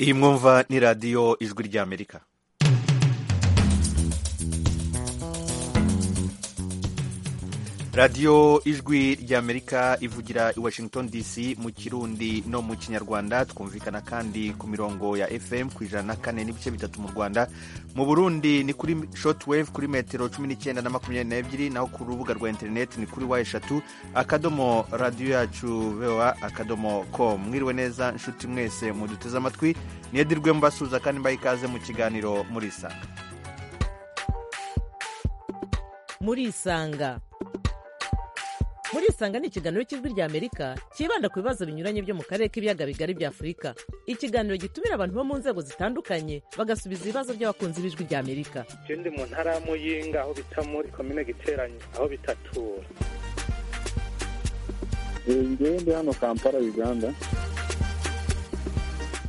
iyi mwumva ni radiyo ijwi ry'amerika radiyo ijwi ry'amerika ivugira i washington dc mu kirundi no mu kinyarwanda twumvikana kandi ku mirongo ya fm ku ijana na kane n'ibice bitatu mu rwanda mu burundi ni kuri shotwave kuri metero cumi n'icyenda na makumyabiri n'ebyiri naho ku rubuga rwa interineti ni kuri wa eshatu akadomo radiyo yacu vewa akadomo com mwiriwe neza nshuti mwese muduteze amatwi niyedirwe mbasuza kandi mbaha ikaze mu kiganiro muri isanga muri isanga muri isanga ni ikiganiro cy'ijwi ry'amerika cyibanda ku bibazo binyuranye byo mu karere k'ibiyaga bigari bya afurika ikiganiro gitumira abantu bo mu nzego zitandukanye bagasubiza ibibazo by'abakunzi b'ijwi ry'amerika icyo ndi mu ntara ya muyinga aho bita muri komine giteranye aho bitatura ngewe ndi hano kampala uganda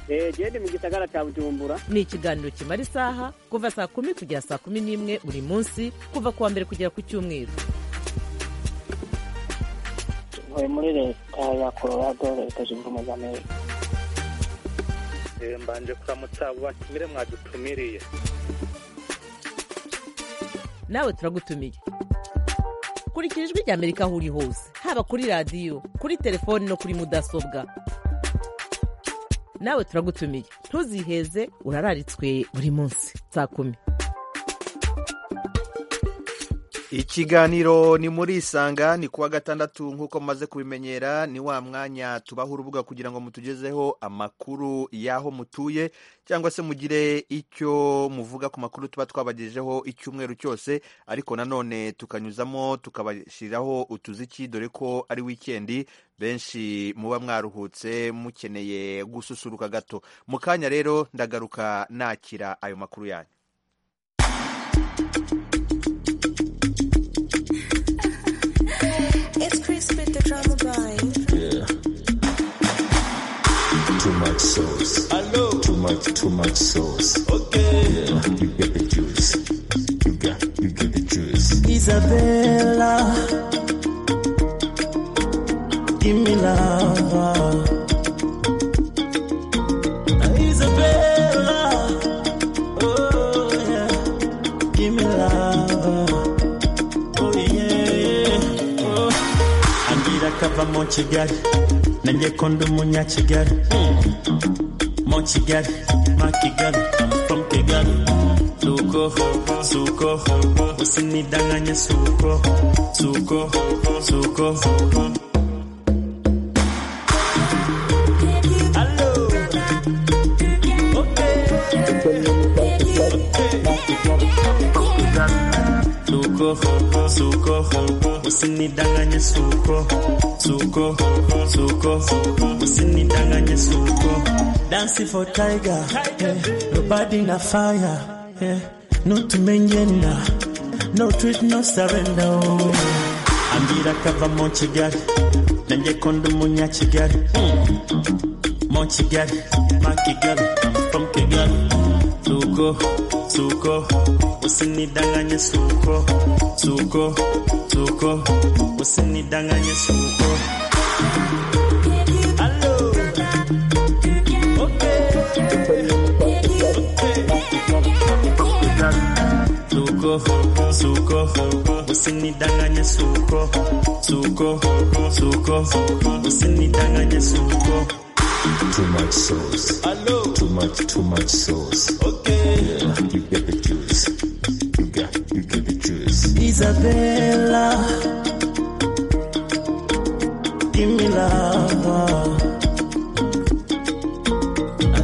genda mu gisagara cya bujumbura ni ikiganiro kimara isaha kuva saa kumi kugera saa kumi n'imwe buri munsi kuva ku wa mbere kugera ku cyumweru ntuye muri leta ya colorado leta zunze ubumwe za amerika mbanje kuramutsa abo batumire mwadutumiriye nawe turagutumiye kurikira ijwi ry'amerika aho uri hose haba kuri radiyo kuri telefoni no kuri mudasobwa nawe turagutumiye ntuziheze urararitswe buri munsi saa kumi ikiganiro ni muri isanga ni kuwa gatandatu nk'uko mumaze kubimenyera ni wa mwanya tubaho urubuga kugira ngo mutugezeho amakuru y'aho mutuye cyangwa se mugire icyo muvuga ku makuru tuba twabagejejeho icyumweru cyose ariko nanone tukanyuzamo tukabashyiriraho utuziki dore ko ari wikendi benshi muba mwaruhutse mukeneye gususuruka gato mu kanya rero ndagaruka nakira ayo makuru yanyu too much sauce. Hello. Too much, too much sauce. Okay. Yeah, you get the juice. You got, you get the juice. Isabella, give me love. Isabella, oh yeah, give me love. Oh yeah, yeah. Oh. Andira kava mo kigali. nanjye ko ndi umunyakigali mu kigali ma kigali from kigali suko suko usinidanganye suko suko suko Hello. Okay. suko suko usinidanganye suko suko suko usinidanganye suko dance for tiger yeah. nobody na fire yeah. no tumenyena no treat no surrender oh. ambira kava mu kigali nanjye ko ndi umunyakigali mu kigali ma kigali from kigali suko suko usinidanganye suko suko suko usinidanganye suko Hello. Okay. Okay. Suko, suko, usinidanganye suko, suko, suko, usinidanganye suko. Too much sauce. Hello. Too much, too much sauce. Okay. Yeah, you get the juice. You got, you get the juice. Isabella, give me love.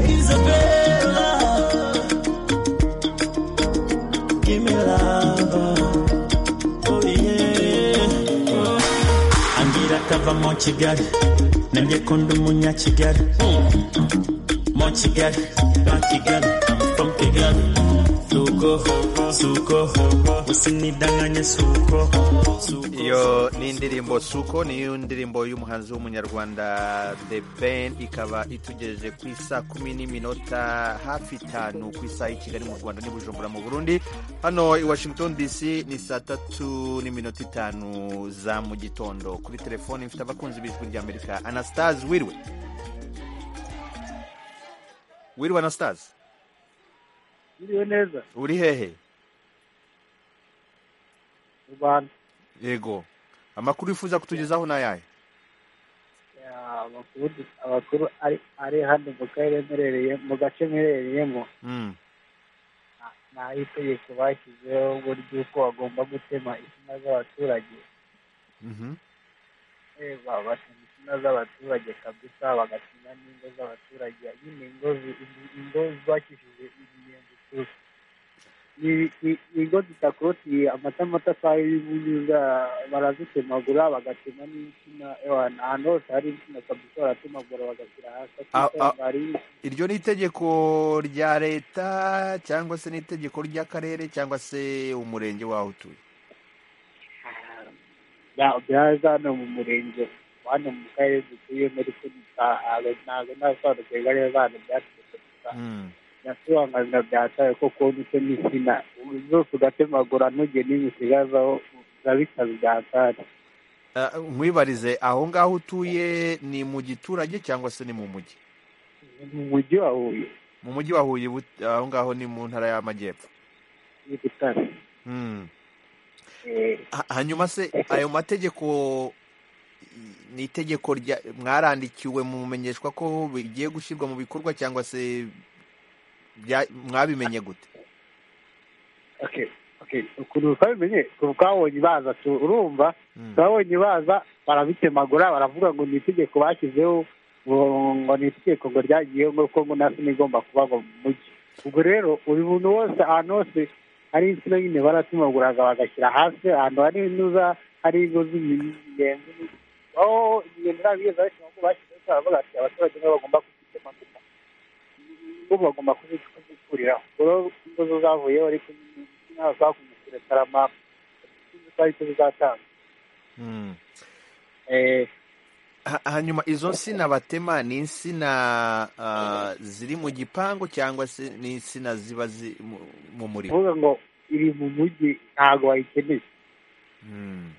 Isabella, give me love. Oh yeah. Oh. Andira kava mu kigali, nanjye ko ndi umunyakigali. Mu kigali, ba kigali, from kigali. Suko, suko, usinidanganye suko, suko. iyo ni indirimbo suko ni indirimbo y'umuhanzi w'umunyarwanda the ben ikaba itugejeje ku isa kumi n'iminota hafi itanu ku isaha i kigali mu rwanda n'i bujumbura mu burundi hano i washington dc ni saa tatu n'iminota itanu za mu gitondo kuri telefoni mfite abakunzi b'ijwi ry'amerika anastase wiriwe wiriwe na sitazi biriwe neza uri hehe mu rwanda yego amakuru wifuza kutugezaho ni ayahe Ya, amakuru du- amakuru ari ari hano mu karere mperereye mu gace mperereyemo Mm, ni ay'itegeko bashyizeho uburyo uko bagomba gutema insina z'abaturage mhm. reba batema insina z'abaturage kabisa bagatema n'ingo z'abaturage nyine ingo zi- ingo zubakishije imiyenzi gusa ni ni- ni ingo zidakorotiriye amatafari y'ubunyuza barazitemagura bagatema n'insina ewa, ahantu hose hari insina kabisa baratemagura bagashyira hasi Ah, ah. akisanga hari iryo ni itegeko rya leta cyangwa se n'itegeko ry'akarere cyangwa se umurenge waho utuye ya byaza hano mu murenge hano mu karere dutuyemo ariko ntabwo ntabwo nasobanukirwa neza hano byaturutse gusa Mm, nasobanurira byataye ko kubona icyo n'insina zose ugatemagura ntujye n'ibisigazaho urabitaza byatari ah, nkwibarize aho ngaho utuye ni mu giturage cyangwa se ni mu mujyi mu mujyi wa huye mu mujyi wa huye but- aho ngaho ni mu ntara y'amajyepfo ni butare Mm. Eh, Ha- hanyuma se ayo mategeko ni itegeko rya mwarandikiwe mumenyeshwa ko bigiye gushyirwa mu bikorwa cyangwa se bya- mwabimenye gute okay okay ukuntu twabimenye twabonye baza tu- urumva Mm. twabonye baza barabitemagura baravuga ngo ni itegeko bashyizeho ngo ngo ni itegeko ngo ryagiyeho ngo ko ngo nasi igomba kuba ngo mu mujyi ubwo rero buri muntu wose ahantu hose hari insina nyine baratemaguraga bagashyira hasi ahantu hari intuza hari ingo z'imiyenzi aho imiyenzi ntabwo igeze bashyira ngo bashyizeho baravuga bati abaturage nibo bagomba kuzitemagura bo bagomba kuzikuriraho rero ingo zo zavuyeho ariko ntabwo zakumusira tarama zari zizatanga Mm. eh, Ha- hanyuma izo nsina batema ni insina ah, ziri mu gipangu cyangwa se ni insina ziba zi- mu- mu murima kuvuga ngo iri mu mujyi ntabwo wayikeneye Mm.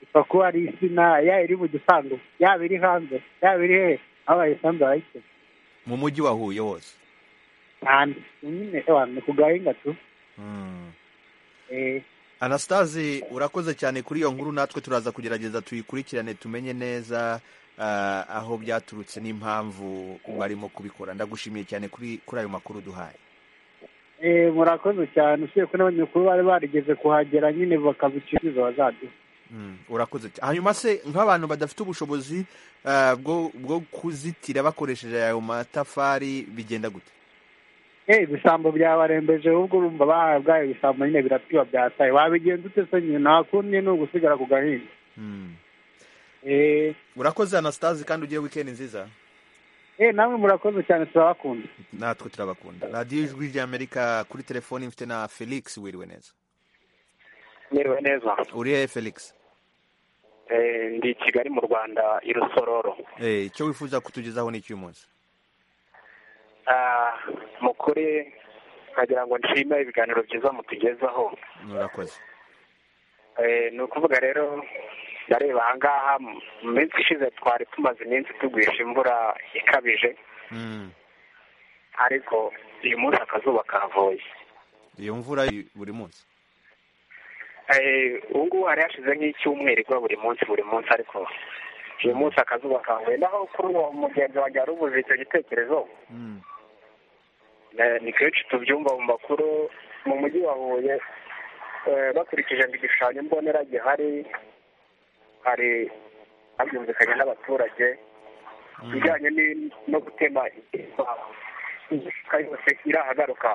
ipfa kuba ari insina yaba iri mu gipangu yaba iri hanze yaba iri hehe aho bayisanze barayikeneye mu mujyi wa huye wose cyane nyine ewa ni ku gahinga tu Mm. eh, anastase urakoze cyane kuri iyo nkuru natwe turaza kugerageza tuyikurikirane tumenye neza ah, aho byaturutse n'impamvu barimo kubikora ndagushimiye cyane kuri kuri ayo makuru duhaye eh, murakoze cyane usibye ko n'abanyamakuru bari barigeze kuhagera nyine bakabiciriza bazaduha Mm, urakoze cyane hanyuma se nk'abantu badafite ubushobozi ah, bwo bwo kuzitira bakoresheje ayo matafari bigenda gute Eh, ibisambo byabarembeje ubwo urumva bahabwa ibisambo nyine biratiba byataye wabigenza ute se nyine nta kundi ni ugusigara ku gahinga Mm. eh, urakoze anastase kandi ugire wikendi nziza eh, namwe murakoze cyane turabakunda natwe turabakunda radiyo ijwi ry'amerika kuri telefoni mfite na felix wiriwe neza Miriwe neza uri hehe felix Eh, ndi i kigali mu rwanda i rusororo Eh, icyo wifuza kutugezaho ni icy'uyu munsi Ah, mu kuri nkagira ngo nshime ibiganiro byiza mutugezaho urakoze Eh, ni ukuvuga rero ndareba ahangaha mu- mu minsi ishize twari tumaze iminsi tugwisha imvura ikabije Mm. ariko uyu munsi akazuba kavuye iyo mvura y- buri munsi Eh, ubu ngubu hari hashize nk'icyumweru igwa buri munsi buri munsi ariko uyu munsi akazuba kavuye naho kuri uwo mugenzi wanjye wari ubuze icyo gitekerezo Mm. Eh, ni kenshi tubyumva mu makuru mu mujyi wa huye eh, bakurikije ngo igishushanyo mbonera gihari hari habyumvikanye n'abaturage ibijyanye ni- no gutema imifuka yose irahagaruka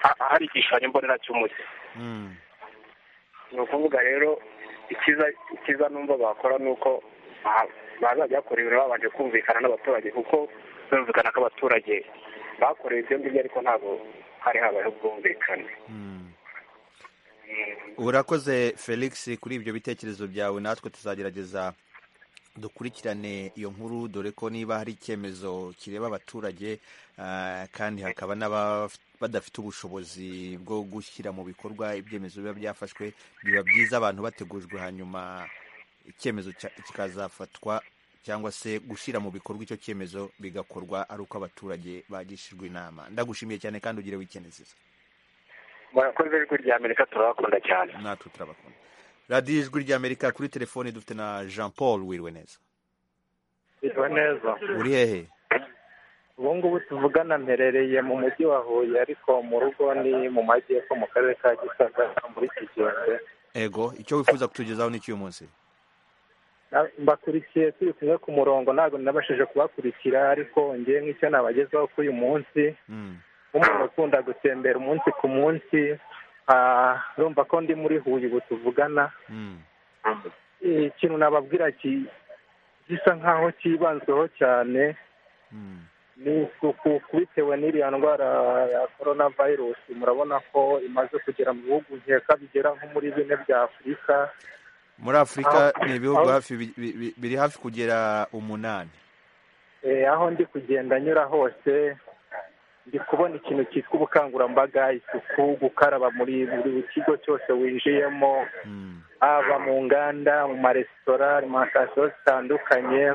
Ha- hari igishushanyo mbonera cy'umujyi Mm. ni ukuvuga rero ikiza ikiza numva bakora ni uko ba- bazajya bakora ibintu babanje kumvikana n'abaturage kuko birumvikana ko abaturage bakorewe ibyo ngibyo ariko ntabwo hari habayeho ubwumvikane Mm. Mm. urakoze felix kuri ibyo bitekerezo byawe natwe tuzagerageza dukurikirane iyo nkuru dore ko niba hari icyemezo kireba abaturage ah, kandi hakaba n'aba- badafite ubushobozi bwo gushyira mu bikorwa ibyemezo biba byafashwe biba byiza abantu bategujwe hanyuma icyemezo cya- kikazafatwa cyangwa se gushyira mu bikorwa icyo cyemezo bigakorwa ari uko abaturage bagishijwe inama ndagushimiye cyane kandi ugire wikende nziza murakoze ijwi rya amerika turabakunda cyane natwe turabakunda radiyo ijwi rya amerika kuri telefoni dufite na jean paul wiriwe neza biriwe neza uri hehe ubu ngubu tuvugana mperereye mu mujyi wa huye ariko mu rugo ni mu majyepfo mu karere ka gisagara muri kigembe ego icyo wifuza kutugezaho ni cy'uyu munsi Na- mbakurikiye turi kumwe ku murongo ntabwo nabashije kubakurikira ariko ngewe nk'icyo nabagezaho kuri uyu munsi Mm. nk'umuntu ukunda gutembera umunsi ku munsi ah, urumva ko ndi muri huye ubu tuvugana Mm. Eh, ikintu nababwira ki- gisa nk'aho cyibanzweho cyane ni ku- ku- bitewe n'iriya ndwara ya korona virusi murabona ko imaze kugera mu bihugu nkeka bigera nko muri bine bya afurika muri afurika Aho- ni ibihugu aho- hafi bi- bi- bi- biri hafi kugera umunani Eh, aho ndi kugenda nyura hose ndi kubona ikintu cyitwa ubukangurambaga isuku gukaraba muri buri kigo cyose winjiyemo haba mu nganda mu maresitora alimantasiyo zitandukanye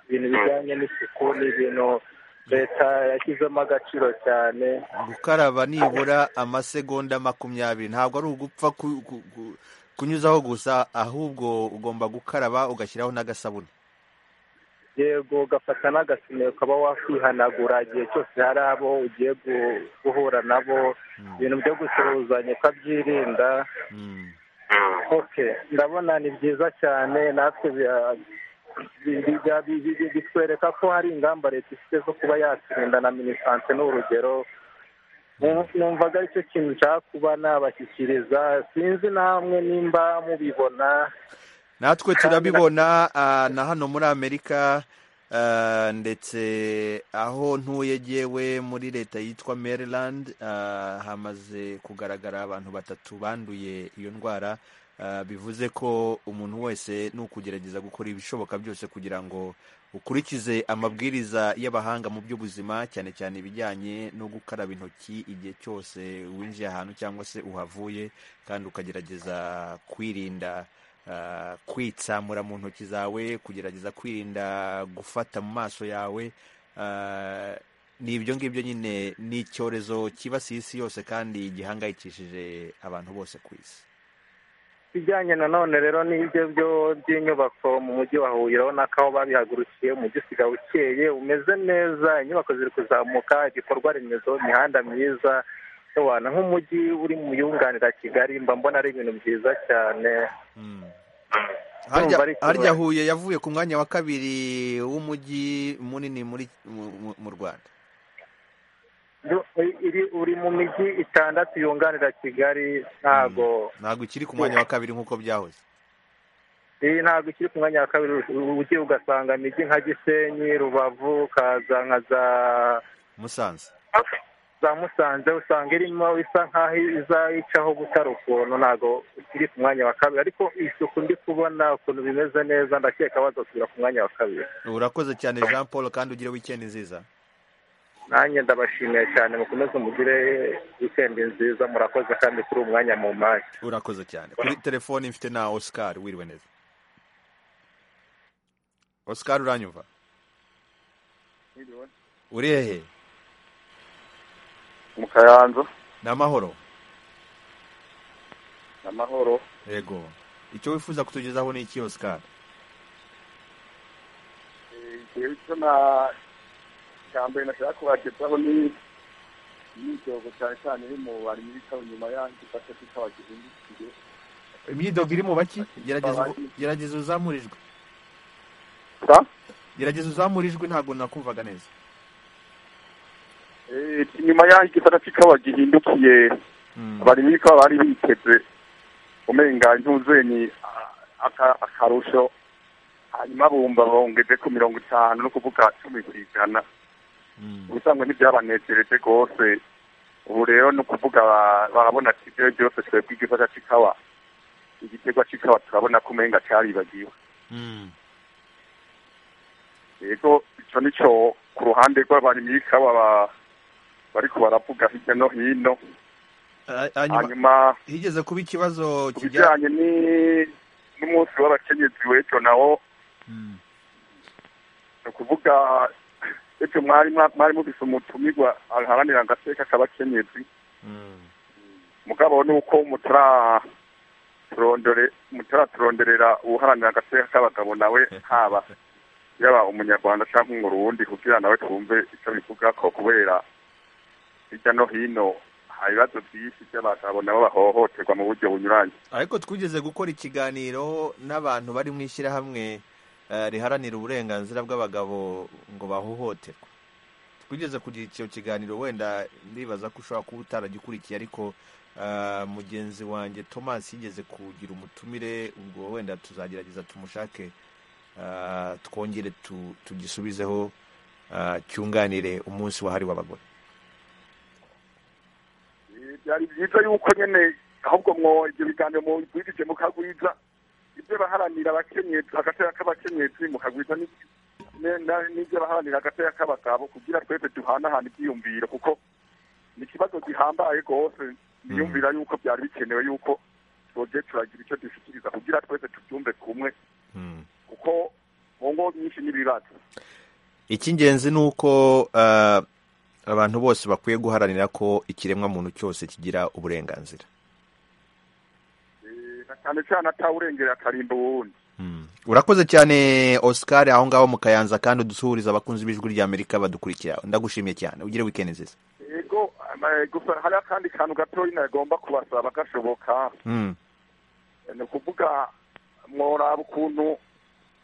ibintu bijyanye n'isuku ni ibintu leta yashyizemo agaciro cyane gukaraba nibura amasegonda makumyabiri ntabwo ari ugupfa ku- ku- ku- kunyuzaho gusa ahubwo ugomba gukaraba ugashyiraho n'agasabune yego ugafata n'agasime ukaba wakwihanagura igihe cyose hari abo ugiye gu- guhura nabo ibintu byo gusuhuzanya ukabyirinda ok ndabona ni byiza cyane natwe bya- bi- bi- bi- bi- bi- bitwereka ko hari ingamba leta ifite zo kuba yatsinda na minisante ni urugero Nu- numvaga aricyo kintu nshaka kuba nabashyikiriza sinzi namwe nimba mubibona natwe turabibona ah, na hano muri amerika ah, ndetse aho ntuye jyewe muri leta yitwa maryland ah, hamaze kugaragara abantu batatu banduye iyo ndwara ah, bivuze ko umuntu wese ni ukugerageza gukora ibishoboka byose kugira ngo ukurikize amabwiriza y'abahanga mu by'ubuzima cyane cyane ibijyanye no gukaraba intoki igihe cyose winjiye ahantu cyangwa se uhavuye kandi ukagerageza kwirinda ah, kwitsamura mu ntoki zawe kugerageza kwirinda gufata mu maso yawe ah, ni ibyo ngibyo nyine ni icyorezo cyibasiye isi yose kandi gihangayikishije abantu bose ku isi ibijyanye nanone rero n'ibyo byo by'inyubako mu mujyi wa huye urabona ko aho babihagurukiye umujyi usigaye ukeye umeze neza inyubako ziri kuzamuka igikorwa remezo imihanda myiza ubana nk'umujyi uri mu yunganira kigali mba mbona ari ibintu byiza cyane harya Urumva ari ikibazo. harya huye yavuye ku mwanya wa kabiri w'umujyi munini muri mu- mu- mu rwanda Du- iri- uri mu mijyi itandatu yunganira kigali ntago ntabwo ikiri ku mwanya wa kabiri nk'uko byahoze iyi ntabwo ikiri ku mwanya wa kabiri u- ugiye ugasanga imijyi nka gisenyi rubavu ukaza nka za musanze za musanze usanga irimo isa nk'aho izayicaho gutara ukuntu ntabwo ikiri ku mwanya wa kabiri ariko isuku ndi kubona ukuntu bimeze neza ndakeka bazasubira ku mwanya wa kabiri urakoze cyane jean paul kandi ugire wikendi nziza nanjye ndabashimiye cyane mukomeze mugire wikendi nziza murakoze kandi kuri uwo mwanya mu mwanya urakoze cyane kuri telefoni mfite na oscar wiriwe neza oscar uranyumva uri hehe mu kayanza ni amahoro amahoro yego icyo wifuza kutugezaho ni iki oscar igihe cyo na cya mbere nashaka kubagezaho ni imyitozo cyane cyane iri mu bari muri kawe nyuma yanjye ifashe kikaba gihindukire imyidogo iri mu baki gerageza uvu- gerageza uzamurijwe gerageza uzamurijwe ntabwo nakumvaga neza Eh, inyuma yanjye ifashe kikaba gihindukiye bari muri kawe bari biteze umenga ntuzenyi aka- akarusho hanyuma bumva bongeze ku mirongo itanu no kuvuga cumi ku ijana ubusanzwe ntibyabanezereze rwose ubu rero ni ukuvuga ba- barabona ati ibyo byose twebwe igikorwa cy'ikawa igiterwa cy'ikawa turabona ko umenga cyaribagiwe yego icyo ni cyo ku ruhande rw'abarimyi b'ikawa ba- bariko baravuga hirya no hino hanyuma higeze kuba ikibazo ku bijyanye ni n'umunsi w'abakenyezi w'ejo nawo ukuvuga icyo mwari mwari mubise umutumirwa aharanira agateka k'abakenyezi mugabo ni uko mutaraturondorera uharanira agateka k'abagabo nawe haba yaba umunyarwanda cyangwa umurundi kugira nawe twumve icyo bivuga ko kubera hirya no hino hari ibibazo byinshi by'abagabo nabo bahohoterwa mu buryo bunyuranye ariko twigeze gukora ikiganiro n'abantu bari mu ishyirahamwe eh, riharanira uburenganzira bw'abagabo ngo bahohoterwe twigeze kugira icyo kiganiro wenda ndibaza ko ushobora kuba utaragikurikiye ariko eh, mugenzi wanjye thomas yigeze kugira umutumire ubwo wenda tuzagerageza tumushake eh, twongere tu- tugisubizeho eh, cyunganire umunsi wahariwe abagore Eh, byari byiza yuko nyine ahubwo mwo ibyo biganiro mubivugije mukagwiza ibyo baharanira abakenyezi agateka k'abakenyezi mukagwiza n'ibyo- ne- na- n'ibyo baharanira agateka k'abagabo kugira twese duhanahana ibyiyumviro kuko ni ikibazo gihambaye rwose niyumvira yuko byari bikenewe yuko twogiye turagira icyo dushyikiriza kugira twese tubyumve kumwe kuko mu ngo nyinshi n'ibibazo icy'ingenzi ni uko eh, abantu bose bakwiye guharanira ko ikiremwamuntu cyose kigira uburenganzira Eh, na cyane cyane atawurengerera akarimba uwundi urakoze cyane oscar aho ngaho mu kayanza kandi udusuhuriza abakunzi b'ijwi ry'amerika badukurikira ndagushimiye cyane ugire wikendi nziza yego ama- gusa hari akandi kantu gatoya nagomba kubasaba gashoboka Mm. ni ukuvuga mworaba ukuntu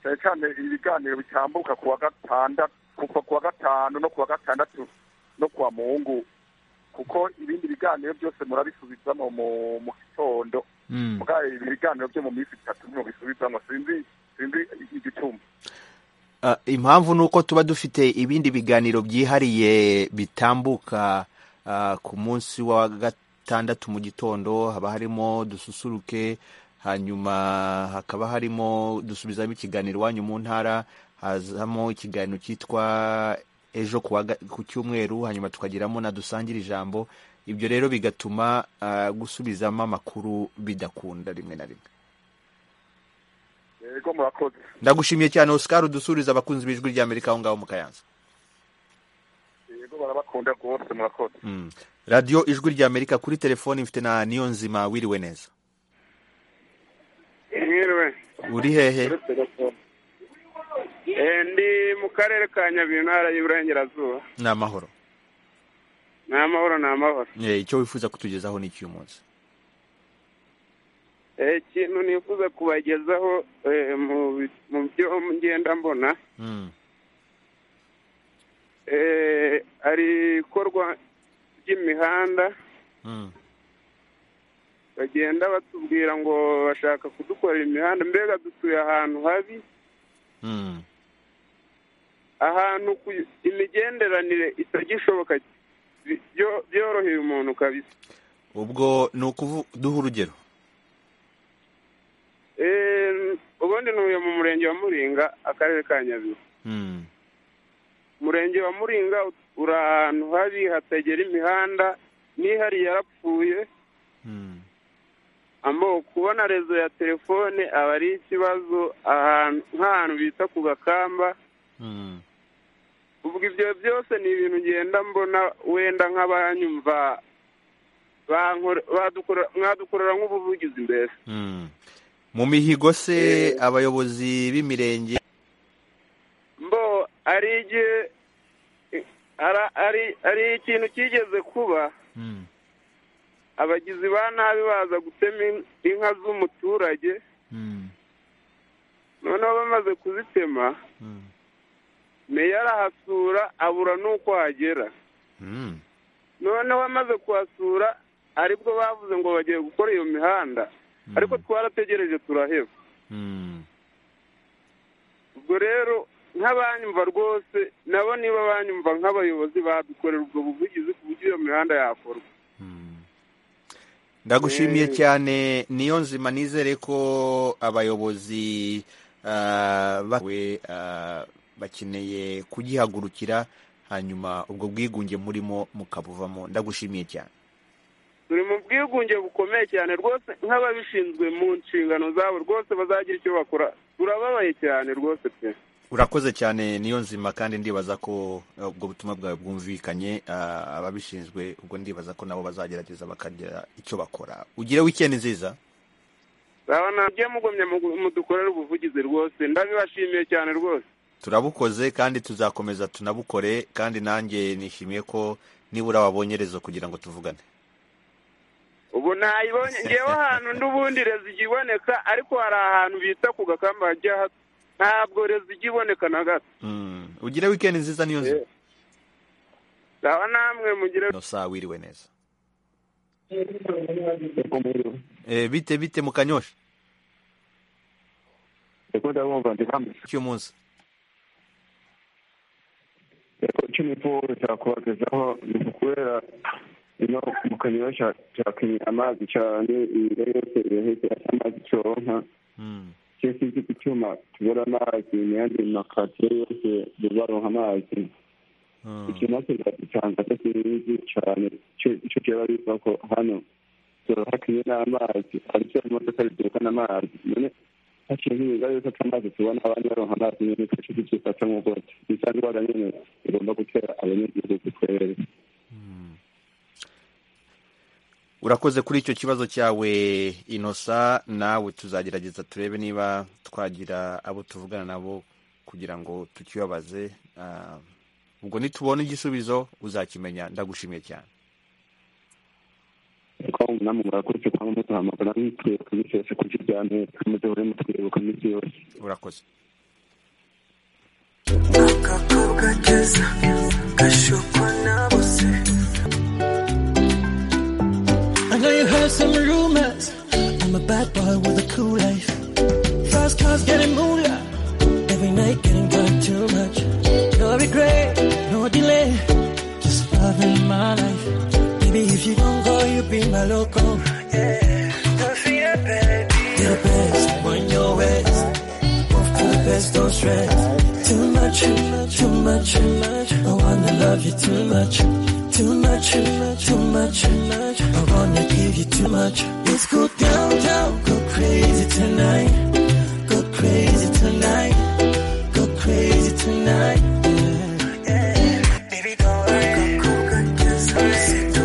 cyane cyane ibiganiro bitambuka kuwa gatandatu kuva kuwa gatanu no kuwa gatandatu no kuwa mungu kuko ibindi biganiro byose murabisubizamo mu mu gitondo mugaye ibi biganiro byo mu minsi itatu mubisubizamo sinzi sinzi igituma Ah, impamvu ni uko tuba dufite ibindi biganiro byihariye bitambuka ah, ku munsi wa gatandatu mu gitondo haba harimo dususuruke hanyuma hakaba harimo dusubizamo ikiganiro iwanyu mu ntara hazamo ikiganiro cyitwa ejo ku wa ga- ku cyumweru hanyuma tukagiramo na dusangire ijambo ibyo rero bigatuma ah, gusubizamo amakuru bidakunda rimwe na rimwe yego murakoze ndagushimiye cyane oscar udusuriza abakunzi b'ijwi ry'amerika aho ngaho mu kayanza yego barabakunda rwose murakoze Mm. radiyo ijwi ry'amerika kuri telefoni mfite na niyo nzima wiriwe neza mwiriwe uri hehe Eh, ndi mu karere ka nyabihu intara y'iburengerazuba ni amahoro ni amahoro ni amahoro Eh, icyo wifuza kutugezaho ni icy'uyu munsi Eh, ikintu nifuza kubagezaho eh, mu bi- mu byo ngenda mbona Mm. eh, hari ikorwa ry'imihanda Mm. bagenda batubwira ngo bashaka kudukorera imihanda mbega dutuye ahantu habi Mm. ahantu ku- imigenderanire itagishoboka bi- byo- byoroheye umuntu kabisa ubwo ni ukuvu duha urugero Eh, ubundi ntuye mu murenge wa muringa akarere ka nyabihu Mm. umurenge wa muringa uri ahantu habi hatagera imihanda n'ihari yarapfuye Mm. amoko kubona rezo ya telefone aba ari ikibazo ahantu nk'ahantu bita ku gakamba Mm. ubwo ibyo byose ni ibintu ngenda mbona wenda nk'abanyumva bankora- badukora- mwadukorera nk'ubuvugizi mbere Mm. mu mihigo se abayobozi b'imirenge mbo ari igihe ara- ari- ari ikintu kigeze kuba Mm. abagizi ba nabi baza gutema in- inka z'umuturage Mm. noneho bamaze kuzitema Mm. meya arahasura abura n'uko hagera Mm. noneho amaze kuhasura aribwo bavuze ngo bagiye gukora iyo mihanda ariko twarategereje turaheba Mm. ubwo rero nk'abanyumva rwose nabo niba banyumva nk'abayobozi badukorera ubwo buvugizi ku buryo iyo mihanda yakorwa ndagushimiye Eh. cyane niyo nzima nizere ko abayobozi ah, bawe ah, bakeneye kugihagurukira hanyuma ubwo bwigunge murimo mukabuvamo ndagushimiye cyane turi mu bwigunge bukomeye cyane rwose nk'ababishinzwe mu nshingano zabo rwose bazagira icyo bakora turababaye cyane rwose pe urakoze cyane niyo nzima kandi ndibaza ko ubwo butumwa bwawe bwumvikanye ababishinzwe ubwo ndibaza ko nabo bazagerageza bakagira icyo bakora ugire wikendi nziza urabona nabyo mugumye mudukorere ubuvugizi rwose ndabibashimiye cyane rwose turabukoze kandi tuzakomeza tunabukore kandi nanjye nishimiye ko nibura wabonye rezo kugira ngo tuvugane ubu ntayibonye ngewe ahantu n'ubundi rezo ijya iboneka ariko hari ahantu bita ku gakamba hajya hato ntabwo rezo ijya iboneka na gato ugire wikendi nziza niyo nzira uraba namwe mugire no saa wiriwe neza bite bite mu kanyosha cy'umunsi cy'umutungo cyakubagezaho ni ukubera ino mu kanyosha cyakenye amazi cyane imbere yose irahise asa amazi cyonka cyo sinzi ku cyuma tubura amazi n'ayandi makatire yose baronka amazi icyo nacyo gisanga sinzi cyane icyo kiba bivuga ko hano hakenye n'amazi aricyo imodoka ziduhukana amazi none haciye nk'ibiga yuko amazi tubona abandi baronka amazi nyine tugace ducifata nk'uko bisa ndwara nyine igomba gutera abanyagihugu twere urakoze kuri icyo kibazo cyawe inosa nawe tuzagerageza turebe niba twagira abo tuvugana nabo kugira ngo tukibabaze ubwo nitubona igisubizo uzakimenya ndagushimiye cyane kuko namwe murakurikiye kwa muduhamagara mwitwibuka iminsi yose ku buryo bya mbere muduhore mutwibuka iminsi yose urakoze akakobwa keza gashukwa na bose I know you heard some rumors I'm a bad boy with a cool life First class getting moolah Every night getting drunk too much No regret, no delay Just loving my life Baby, if you don't go, you be my loco. Yeah, don't fear, baby. You're best when you're west. Move to the best, don't stress. Too much, too much, too much, too much. I wanna love you too much. Too much, too much, too much, too much. I wanna give you too much. Let's go down, down, go crazy tonight. Go crazy tonight. Go crazy tonight. Yeah, yeah. Baby, don't worry. Go, go, go, just sit down.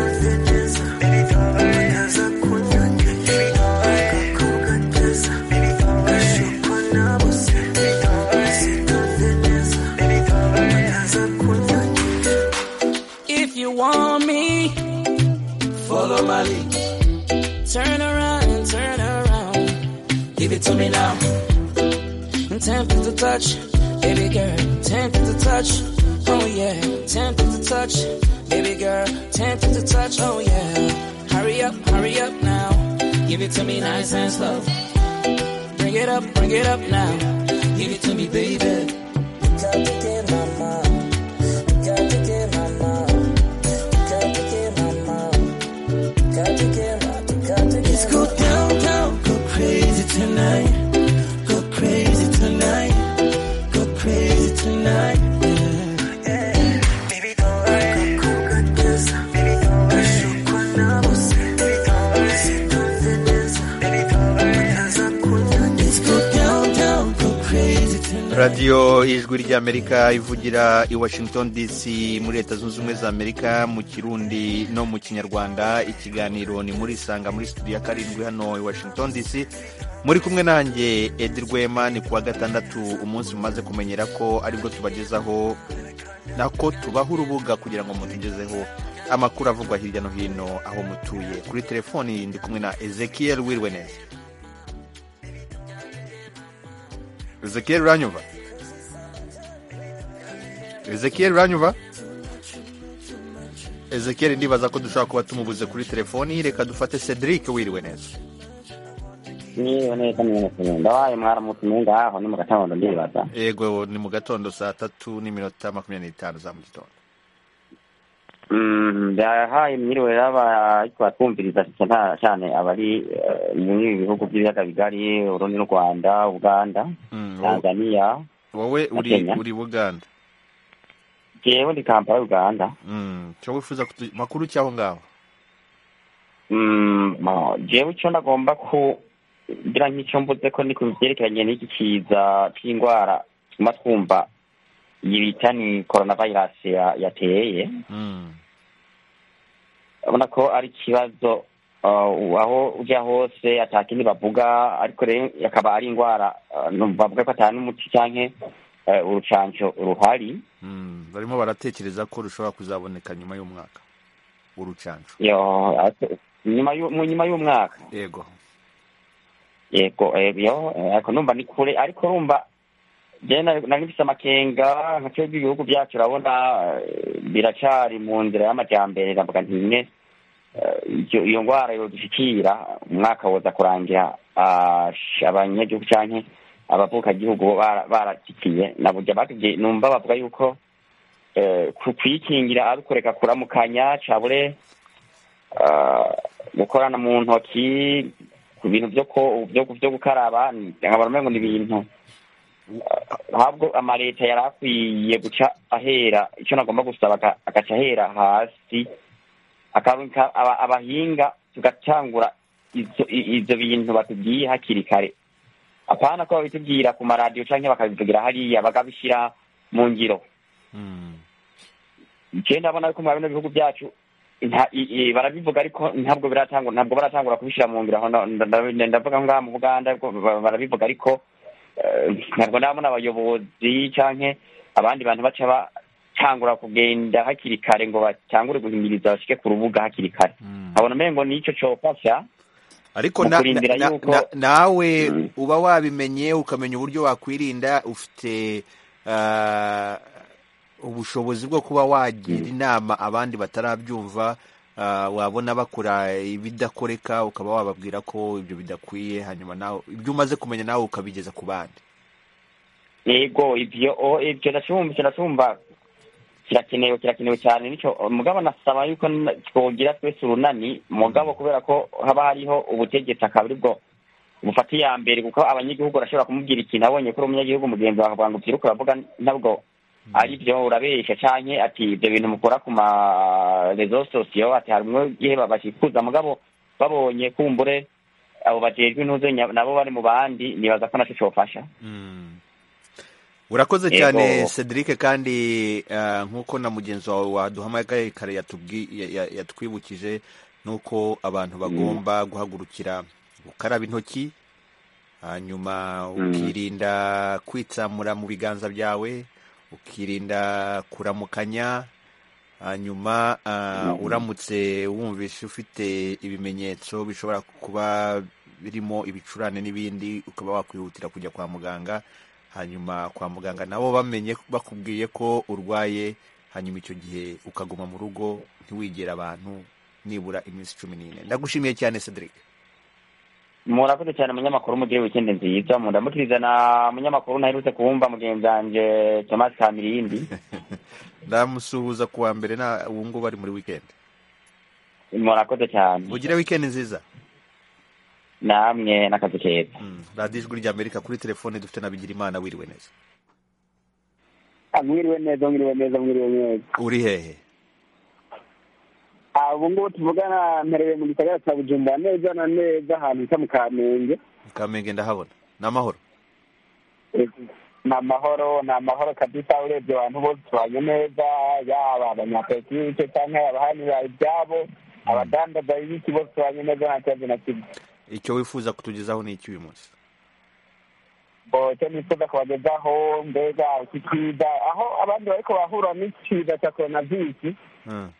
If you want me, follow my lead. Turn around and turn around. Give it to me now. I'm tempted to touch, baby girl. Tempted to touch, oh yeah. Tempted to touch, baby girl. Tempted to touch, oh yeah. Hurry up, hurry up now. Give it to me nice and slow. Bring it up, bring it up now. Give it to me, baby. Got to get my mind. Got to get my mind. Got to get my mind. Got to get my got to get Let's go down, down, go crazy tonight. Go crazy tonight. Go crazy tonight. Yeah, yeah. Baby, don't worry. Go, go, go, just, baby, don't worry. Baby, don't worry. Baby, don't worry. Let's go down, down, go crazy tonight. radiyo ijwi ry'amerika ivugira i washington dc muri leta zunze ubumwe za amerika mu kirundi no mu kinyarwanda ikiganiro ni muri isanga muri studio ya karindwi hano i washington dc muri kumwe nanjye edi rwema ni kuwa gatandatu umunsi mumaze kumenyera ko aribwo tubagezaho nako tubaha urubuga kugira ngo mutugezeho amakuru avugwa hirya no hino aho mutuye kuri telefoni ndi kumwe na ezekiel wirwe neza ezekiel uranyumva ezekiel uranyumva ezekiel ndibaza ko dushobora kuba tumubuze kuri telefoni reka dufate cedric wiriwe neza niba neza neza ndabaye mwaramutumiye ngaho ni mu gatondo ndibaza yego ni mu gatondo saa tatu n'iminota makumyabiri n'itanu za mu gitondo Mm, ndahaye mwiriwe y'abariko batwumviriza cyane cyane abari eh, muri ibi bihugu by'ibiyaga bigari urundi n'u rwanda uganda Mm, wowe- tanzania wowe na uri Kenya. uri buganda jewe ndi kampala uganda Mm, cyo wifuza kutu- makuru cyaho ngaho Mm, ma- jewe ico ndagomba kugira nk'ico mvuze ko ni ku vyerekeranye n'iki kiza c'indwara tuma twumva iyi bita ni korona vayirasi ya- yateye urabona ko ari ikibazo uh, aho ujya hose atakindi bavuga ariko rero akaba ari indwara uh, numva bavuga ko atanu umuti canke eh, urucanco ruhari Mm, barimo baratekereza ko rushobora kuzaboneka nyuma y'umwaka urucanco yo ariko nyuma y'u- mu nyuma y'umwaka yego yego eh, yo eh, ariko numva ni kure ariko urumva je na- nari mfise amakenga nka twebwe ibihugu byacu urabona eh, biracari mu nzira y'amajambere navuga nti nyine eh, ivyo- iyo ngwara yodushikira umwaka woza kurangira ah, sh- abanyagihugu canke abavukagihugu bara- baratikiye na burya batubwiye numva bavuga yuko eh, ku- kuyikingira ari ukureka kuramukanya cabure ah, gukorana mu ntoki ku bintu byo ko byo byo gukaraba ni- nkabona umengo ni ibintu Ah, ntabwo amaleta yari akwiye guca ahera icyo nagomba gusaba aga- agaca ahera hasi akarunka aba- abahinga tugatangura izo i- ivyo bintu batubwiye hakiri kare apana ko babitubwira ku maradiyo canke bakabivugira hariya bakabishyira mu ngiro je ndabona yuko mwa bino bihugu byacu nta- i- i- barabivuga ariko ntabwo biratangura ntabwo baratangura kubishyira mu ngiro aho na- nda- nda- ndavuga ngaha mu buganda ariko ba- barabivuga ariko eh, ntabwo ndabona abayobozi canke abandi bantu baca batangura kugenda hakiri kare ngo batangure guhimiriza bashike ku rubuga hakiri kare nkabona umengo nico cofasha ariko mu na- kurindira na- na- yuko na- nawe uba wabimenye ukamenya uburyo wakwirinda ufite ah, ubushobozi bwo kuba wagira inama abandi batarabyumva ah, wabona bakora ibidakoreka ukaba wababwira ko ibyo bidakwiye hanyuma nawe ibyo umaze kumenya nawe ukabigeza ku bandi yego ibyo o- ibyo ndacumva icyo ndacumva kirakenewe kirakenewe cyane nicyo mugabo nasaba yuko n- twogira twese urunani mugabo kubera ko haba hariho ubutegetsi akaba aribwo bufata iya mbere kuko abanyagihugu barashobora kumubwira ikintu abonye ko uri umunyagihugu mugenzi wawe akavuga ngo ubyiruke uravuga ntabwo ari byo urabeshya canke ati ibyo bintu mukora ku ma rezo sosiyo ati harimwo gihe babashikuza mugabo babonye kumbure abo bajejwe intuzo nya- nabo bari mu bandi nibaza ko naco cofasha urakoze Yego. cyane cedric kandi ah, nk'uko na mugenzi wawe waduhamagaye kare yatubwi- ya- ya- yatwibukije nuko abantu bagomba guhagurukira gukaraba intoki hanyuma Mm. ukirinda kwitsamura mu biganza byawe ukirinda kuramukanya hanyuma ah, Mm. uramutse wumvise ufite ibimenyetso bishobora kuba birimo ibicurane n'ibindi ukaba wakwihutira kujya kwa muganga hanyuma kwa muganga nabo bamenye bakubwiye ko urwaye hanyuma icyo gihe ukaguma mu rugo ntiwigere abantu nibura iminsi cumi n'ine ndagushimiye cyane cedric murakoze cyane munyamakuru mugire wikende nziza mundamukiriza na munyamakuru naherutse kuwumva mugenzi wanje thomas kamirindi ndamusuhuza ku wa mbere na ubu ngubu ari muri weekend murakoze cyane mugire weekend nziza namwe n'akazi keza radiyo ijwi rya amerika kuri telefone dufite na bigirimana wiriwe neza Ah, mwiriwe neza mwiriwe neza mwiriwe neza uri hehe Ah, ubu ngubu tuvugana mperewe mu gisagara cya bujumbura neza na neza ahantu bita mu kamenge kamenge ndahabona ni amahoro ni amahoro ni amahoro kabisa urebye abantu bose tubanye neza yaba abanyapolitike cyangwa abahanira ibyabo abadandaza ibiki bose tubanye neza nta kibazo na kimwe icyo wifuza kutugezaho ni iki uyu munsi icyo nifuza kubagezaho mbega iki cyiza aho abandi bariko bahura n'icyiza cya koronavirusi Mm.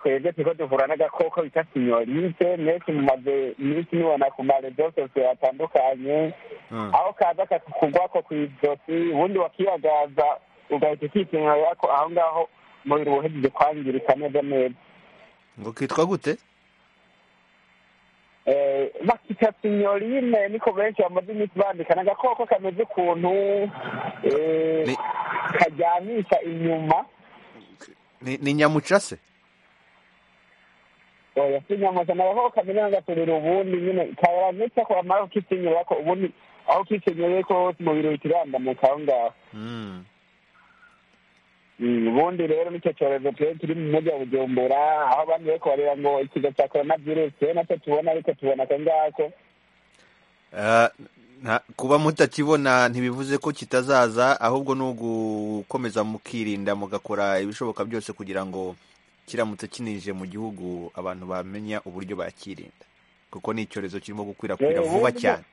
twebwe turiko duhura n'agakoko bita sinyorite mwese mumaze iminsi mubona ku marezo sosiyo atandukanye Mm. aho kaza kakukugwako kw'izosi ubundi wakiyagaza ugahita ukisinyorera ko aho ngaho umubiri wahejije kwangirika neza neza ngo kitwa gute Eh, bakita sinyorine niko benshi bamaze iminsi bandika ni agakoko kameze ukuntu eh, kajyanisha inyuma ni ni nyamuca se oya si nyamusa ni agakoko kameze nk'agasubira ubundi nyine karangiza ko amara ukisenyera ko ubundi aho ukisenyereye ko hose umubiri uhita urandamuka aho ngaho Mm. Mm, ubundi rero nicyo cyorezo twe turi mu mujyi wa bujumbura aho abandi bari kubareba ngo ikiza cya korona virusi rero nacyo tubona ariko tubona ako ngako Ah, Nta- kuba mutakibona ntibivuze ko kitazaza ahubwo ni ugukomeza mukirinda mugakora ibishoboka byose kugira ngo kiramutse kinije mu gihugu abantu bamenya uburyo bakirinda kuko ni icyorezo kirimo gukwirakwira Eh, vuba ahubwo- cyane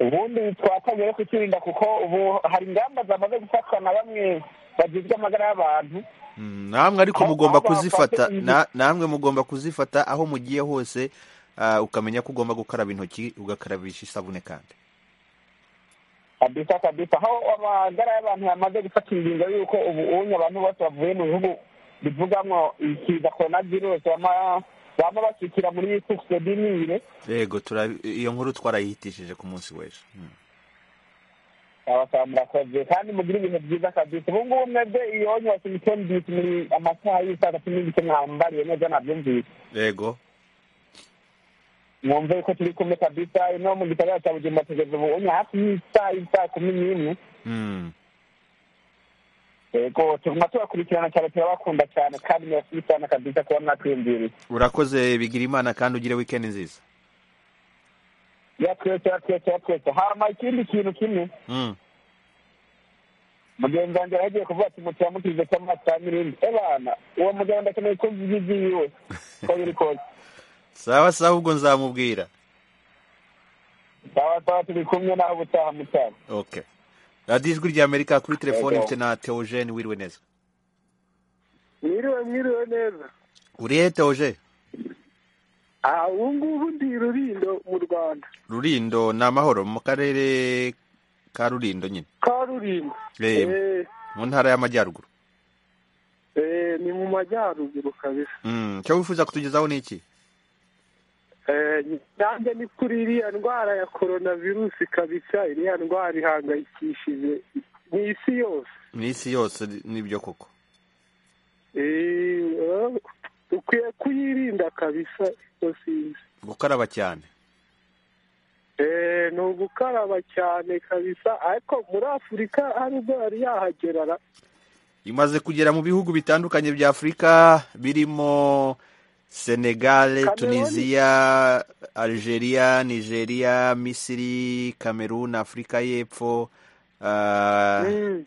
ubundi twatangiye no kukirinda kuko ubu hari ingamba zamaze gufatwa na bamwe bagizwe amagara y'abantu Mm, namwe ariko mugomba kuzifata na- namwe mugomba kuzifata aho mugiye hose ah, ukamenya ko ugomba gukaraba intoki ugakarabisha isabune kandi kabisa kabisa aho amagara y'abantu yamaze gufata ingingo y'uko ubu unye abantu bose bavuye mu bihugu bivugamo ikiza korona virusi bama bama bakikira muri tukise binire yego turabi- iyo nkuru twarayihitishije ku munsi w'ejo Mm. abasaba murakoze kandi mugire ibintu byiza kabisa ubu ngubu mwebwe iyo onye wakimitse mbisi muri amasaha y'isaa tatu n'igice mwambariye neza nabyumvise yego mwumve ko turi kumwe kabisa ino mu gitaramo cya bujumbura tugeze ubu onye hafi y'isaha y'isaa kumi n'imwe Mm. yego tuguma tubakurikirana cyane turabakunda cyane kandi murasize cyane kabisa kuba mwatwiyumviriye urakoze bigira imana kandi ugire weekend nziza ya twese ya twese ya twese hama ikindi kintu kimwe Mm. mugenzi wanjye yagiye kuvuga ati mutamukirize cyangwa mutamurinde ebana uwo mugabo ndakeneye ko uvuga iby'iyiwe uko biri kose sawa sawa ubwo nzamubwira sawa sawa turi kumwe nawe ubutaha mutaha okay radiyo ijwi rya amerika kuri telefone Yego. mfite na teogene wiriwe neza mwiriwe mwiriwe neza urihe teoge aha ubu ngubu ndi i rurindo mu rwanda rurindo ni amahoro mu karere ka rurindo nyine karurimbo Eh, Eh, mu ntara y'amajyaruguru eh, ni mu majyaruguru kabisa Mm, icyo wifuza kutugezaho ni iki Eh, nanjye ni kuri iriya ndwara ya korona virusi kabisa iriya ndwara ihangayikishije mu isi yose mu isi yose nibyo koko Eh, eh, ukwiye kuyirinda kabisa iyo sinzi gukaraba cyane Eh, ni ugukaraba cyane kabisa ariko muri afurika hari ubwo yari yahagera ra- imaze kugera mu bihugu bitandukanye bya afurika birimo senegale Cameroon. tunisiya algeria nigeria misiri kamerun afurika y'epfo Ah,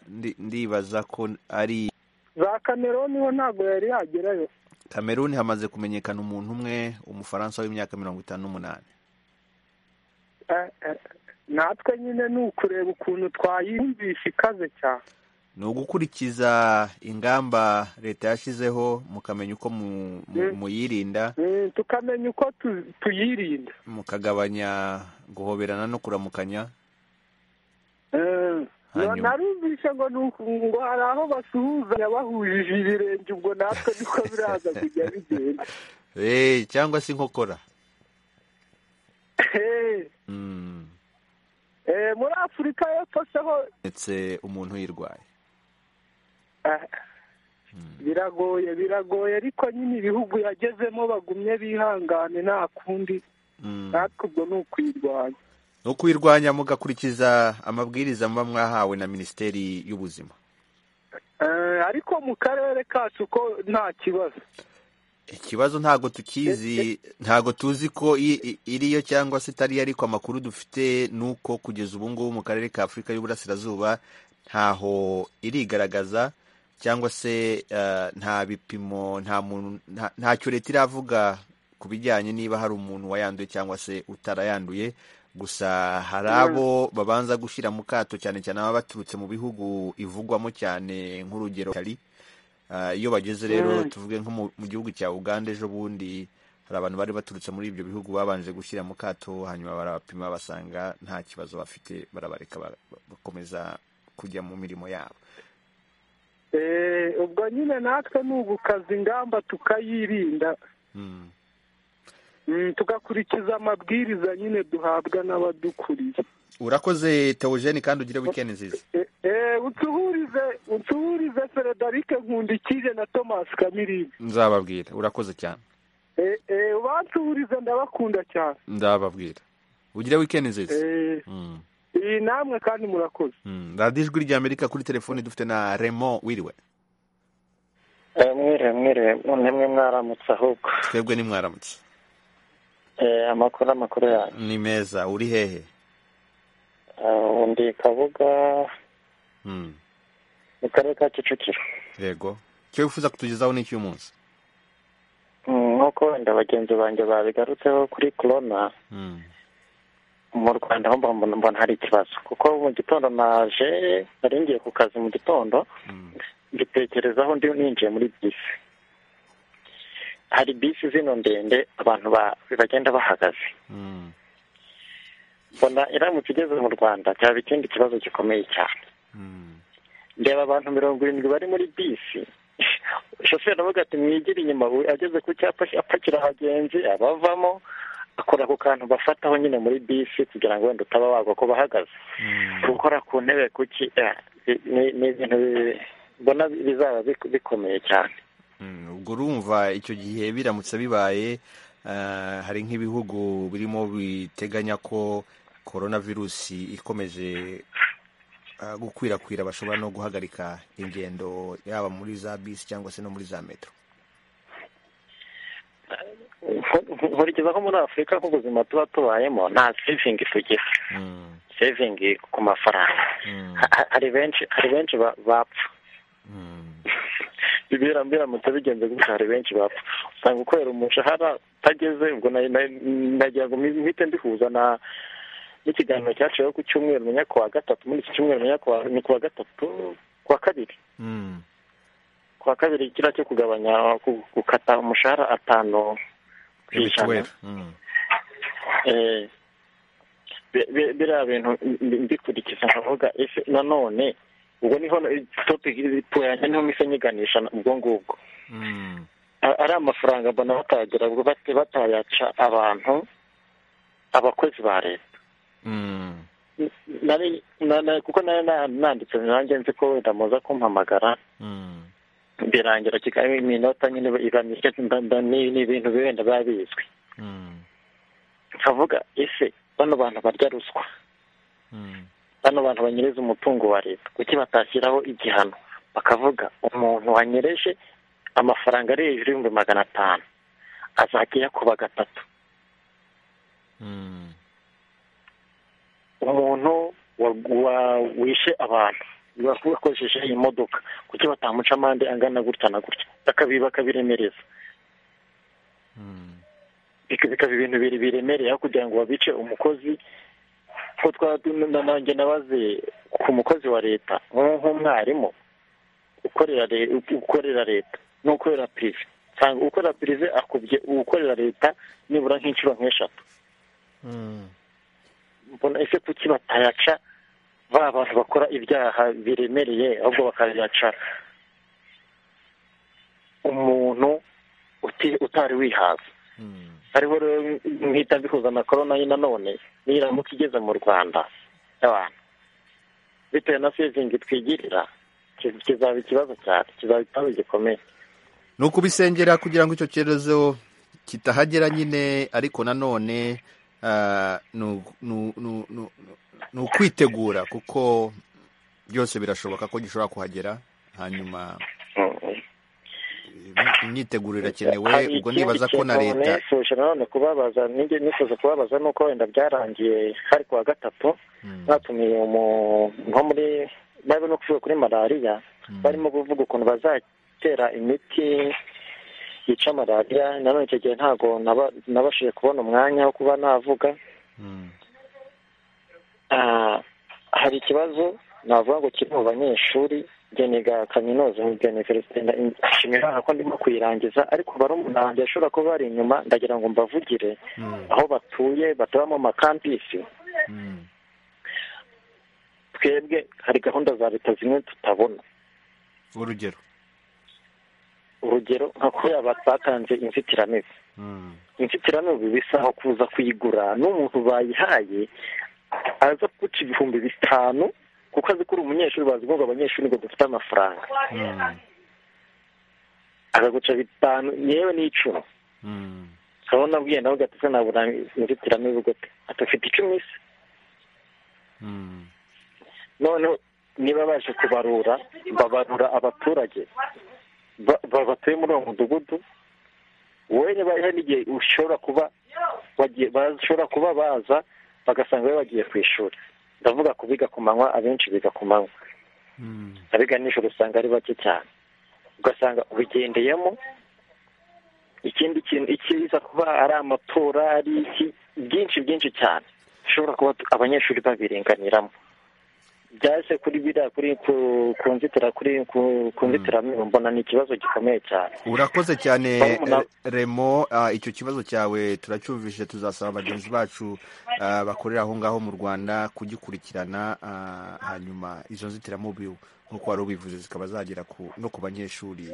ndi- ndibaza ko ari za kameroni ho ntabwo yari yagerayo kameruni hamaze kumenyekana umuntu umwe umufaransa w'imyaka mirongo itanu n'umunani Eh, eh, natwe nyine ni ukureba ukuntu twayumvisha ikaze cyane ni ugukurikiza ingamba leta yashyizeho mukamenya uko mu- mu- muyirinda Mm, tukamenya uko tu- tuyirinda mukagabanya guhoberana no kuramukanya Eh, Hanyuma. narumvishe ngo ni uku- ngo hari aho basuhuzanya bahujije ibirenge ubwo natwe niko biraza kujya bigenda Eh, cyangwa se inkokora Eh, Mm, eh, muri afurika y'epfo se ho ndetse umuntu uyirwaye eh, biragoye biragoye ariko nyine ibihugu yagezemo bagumye bihangane nta kundi Mm. natwe ubwo ni ukwirwanya ni ukuyirwanya mugakurikiza amabwiriza muba mwahawe na minisiteri y'ubuzima Eh, ariko mu karere kacu ko nta kibazo ikibazo ntabwo tukizi ntabwo tuzi ko i- i- iriyo cyangwa se itariyo ariko amakuru dufite ni uko kugeza ubu ngubu mu karere ka afurika y'uburasirazuba ntaho irigaragaza cyangwa se eh, nta bipimo nta muntu nta- ntacyo leta iravuga ku bijyanye niba hari umuntu wayanduye cyangwa se utarayanduye gusa hari abo babanza gushyira mu kato cyane cyane ababa baturutse mu bihugu ivugwamo cyane nk'urugero Italy. Ah, iyo bageze rero Mm. tuvuge nko mu mu gihugu cya uganda ejo bundi hari abantu bari baturutse muri ibyo bihugu babanje gushyira mu kato hanyuma barabapima basanga nta kibazo bafite barabareka ba- bakomeza kujya mu mirimo yabo Eh, ubwo nyine natwe ni ugukaza ingamba tukayirinda Mm. Mm, tugakurikiza amabwiriza nyine duhabwa n'abadukuriye urakoze teogene kandi ugire weekend nziza Eh, eh, utuhurize utuhurize federike nkundikije na thomas kamirizi nzababwira urakoze cyane Eh, eh, ubansuhurize ndabakunda cyane ndababwira ugire weekend nziza Eh, Mm. iyi namwe kandi murakoze Mm. radiyo ijwi rya amerika kuri telefoni dufite na remo wiriwe Eh, mwiriwe mwiriwe none mwe mwaramutse ahubwo twebwe ni mwaramutse Eh, amakuru amakuru yanyu ni meza uri hehe ndi kabuga mu karere ka kicukiro yego icyo wifuza kutugezaho ni iki munsi Mm, nk'uko wenda bagenzi banjye babigarutseho kuri corona mu rwanda ho mbona mbona hari ikibazo kuko mu gitondo naje nari ngiye ku kazi mu gitondo mbitekerezaho ndi ninjiye muri bisi hari bisi zino ndende abantu ba- bagenda bahagaze mbona iramutse igeze mu rwanda byaba ikindi kibazo gikomeye cyane ndeba abantu mirongo irindwi bari muri bisi shoferi aravuga ati mwigire inyuma we ageze ku cyapa apakira abagenzi abavamo akora ku kantu bafataho nyine muri bisi kugira ngo wenda utaba wagwa ko bahagaze gukora ku ntebe kuki eh, ni- ni ibintu bi- mbona bizaba bik- bikomeye cyane Mm, ubwo urumva icyo gihe biramutse bibaye ah, hari nk'ibihugu birimo biteganya ko korona virusi ikomeje ah, gukwirakwira bashobora no guhagarika ingendo yaba muri za bisi cyangwa se no muri za metero nkurikizaho muri afurika nk'ubuzima tuba tubayemo nta sevingi tugira sevingi ku mafaranga Ha- ha- hari benshi hari benshi ba- bapfa Ibira- biramutse bigenze gutya hari benshi bapfa usanga ukorera umushahara utageze ubwo na- na- nagira ngo mbi- mpite mbihuza na n'ikiganiro cyaciweho ku cyumweru menya ku wa gatatu muri iki cyumweru menya ku wa- ni ku wa gatatu ku wa kabiri ku wa kabiri kiriya cyo kugabanya ku- gukata umushahara atanu ku ijana Eh, bi- bi- biriya bintu mbi- mbikurikiza nkavuga ese nanone ubwo niho topiki yanjye niho mpise nyiganisha na- ubwo ngubwo A- ari amafaranga mbona batagira ubwo bate- batayaca abantu abakozi ba leta Nari- na- na- kuko nari na- nanditse nanjye nzi ko wenda muza kumpamagara birangira kigali iminota nyine iba mike mba- mba- ni ni ibintu wenda biba bizwi nkavuga ese bano bantu barya ruswa bano bantu banyereza umutungo wa leta kuki batashyiraho igihano bakavuga umuntu wanyereje amafaranga ari hejuru y'ibihumbi magana atanu azajya yakuba gatatu umuntu wa- wa- wishe abantu bakoresheje iyi modoka kuki batamuca amande angana gutya na gutya bakabi bakabiremereza Bika- bikaba ibintu biri biremereye aho kugira ngo babice umukozi ko twaba tu- na- nanjye nabaze ku mukozi wa leta nk- nk'umwarimu ukorera le- ukorera leta n'ukorera pirive usanga ukorera pirive akubye ukorera leta nibura nk'inshuro nk'eshatu mbona ese kuki batayaca ba bantu bakora ibyaha biremereye ahubwo bakayaca umuntu uti- utari wihaza ariho rero mpita mbihuza na korona ye nanone niramuka igeze mu rwanda y'abantu bitewe na sevingi twigirira ki- kizaba ikibazo cyane kizaba ikibazo gikomeye ni ukubisengera kugira ngo icyo cyerezo kitahagera nyine ariko nanone ah, ni u- ni u- ni u- ni u- ni ukwitegura kuko byose birashoboka ko gishobora kuhagera hanyuma imyiteguro irakenewe ubwo nibaza ko na leta nifuje nanone kubabaza ninjye nifuza kubabaza nuko wenda byarangiye hari ku wa gatatu batumiye umu- nko muri bari no kuvuga kuri malariya barimo kuvuga ukuntu bazatera imiti yica malariya nanone icyo gihe ntabwo naba- nabashije kubona umwanya wo kuba navuga Ah, hari ikibazo navuga ngo kiri mu banyeshuri njye niga kaminuza njye niga nshimira ko ndimo kuyirangiza ariko barumuna banjye bashobora kuba bari inyuma ndagira ngo mbavugire aho batuye batuba mu makampisi twebwe hari gahunda za leta zimwe tutabona urugero urugero nka kuriya batanze inzitiramibu inzitiramibu bisa aho kuza kuyigura n'umuntu bayihaye aza guca ibihumbi bitanu kuko azi ko uri umunyeshuri bazi ko ngo abanyeshuri ngo dufite amafaranga akaguca bitanu yewe n'icumi ukaba unabwiye nawe gatese nabura inzitiramibu gute ati ufite icumi se noneho niba baje kubarura babarura abaturage ba- ba- batuye muri uwo mudugudu wowe niba hari n'igihe ushobora kuba wagiye bashobora kuba baza bagasanga wowe wagiye ku ishuri ndavuga ku biga ku manywa abenshi biga ku manywa abiga nijoro usanga ari bake cyane ugasanga ubigendeyemo ikindi kintu ikiza kuba ari amatora ari iki byinshi byinshi cyane bishobora kuba tu- abanyeshuri babirenganiramo byase kuri biriya kuri ku- ku nzitira kuri ku- ku nzitiramibu mbona ni ikibazo gikomeye cyane urakoze cyane Barumuna- eh, remo ah, icyo kibazo cyawe turacyumvise tuzasaba bagenzi bacu ah, bakorera aho ngaho mu rwanda kugikurikirana ah, hanyuma izo nzitiramubu nk'uko wari ubivuze zikaba zagera ku- no ku banyeshuri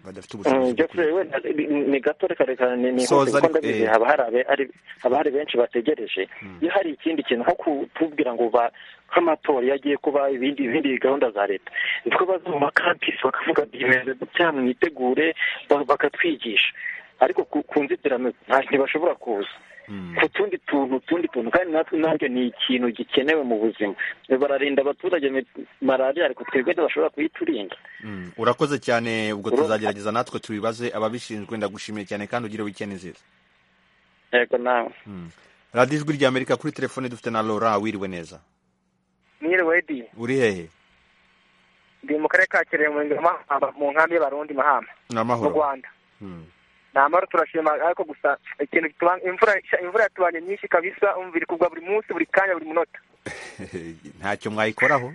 badafite ubushobozi bwo byose wenda ni- ni- ni gato reka reka ni ni Soza hose kuko ariko, ndabizi eh. haba hari abe- ari- haba hari benshi bategereje iyo hari ikindi kintu nko kutubwira ngo ba nk'amatora iyo agiye kuba ibindi ibindi gahunda za leta niko baza mu makampisi bakavuga bimeze gutya mwitegure ba- bakatwigisha ariko ku ku nzitiramibu nta- ntibashobora kuza ku tundi tuntu utundi tuntu kandi natwe nanjye ni ikintu gikenewe mu buzima bararinda abaturage mi- malariya ariko twebwe ntibashobora kuyiturinda Mm, urakoze cyane ubwo Ura- tuzagerageza natwe tubibaze ababishinzwe ndagushimiye cyane kandi ugire wikende nziza yego nawe radiyo ijwi rya amerika kuri telefone dufite na laura wiriwe neza mwiriwe di uri hehe ndi mu karere ka kirehe mu mahamba mu nkambi y'abarundi mahamba ni mu amahoro rwanda ni amahoro turashima ariko gusa ikintu gitubanga imvura imvura yatubanye nyinshi kabisa umva iri kugwa buri munsi buri kanya buri munota ntacyo mwayikoraho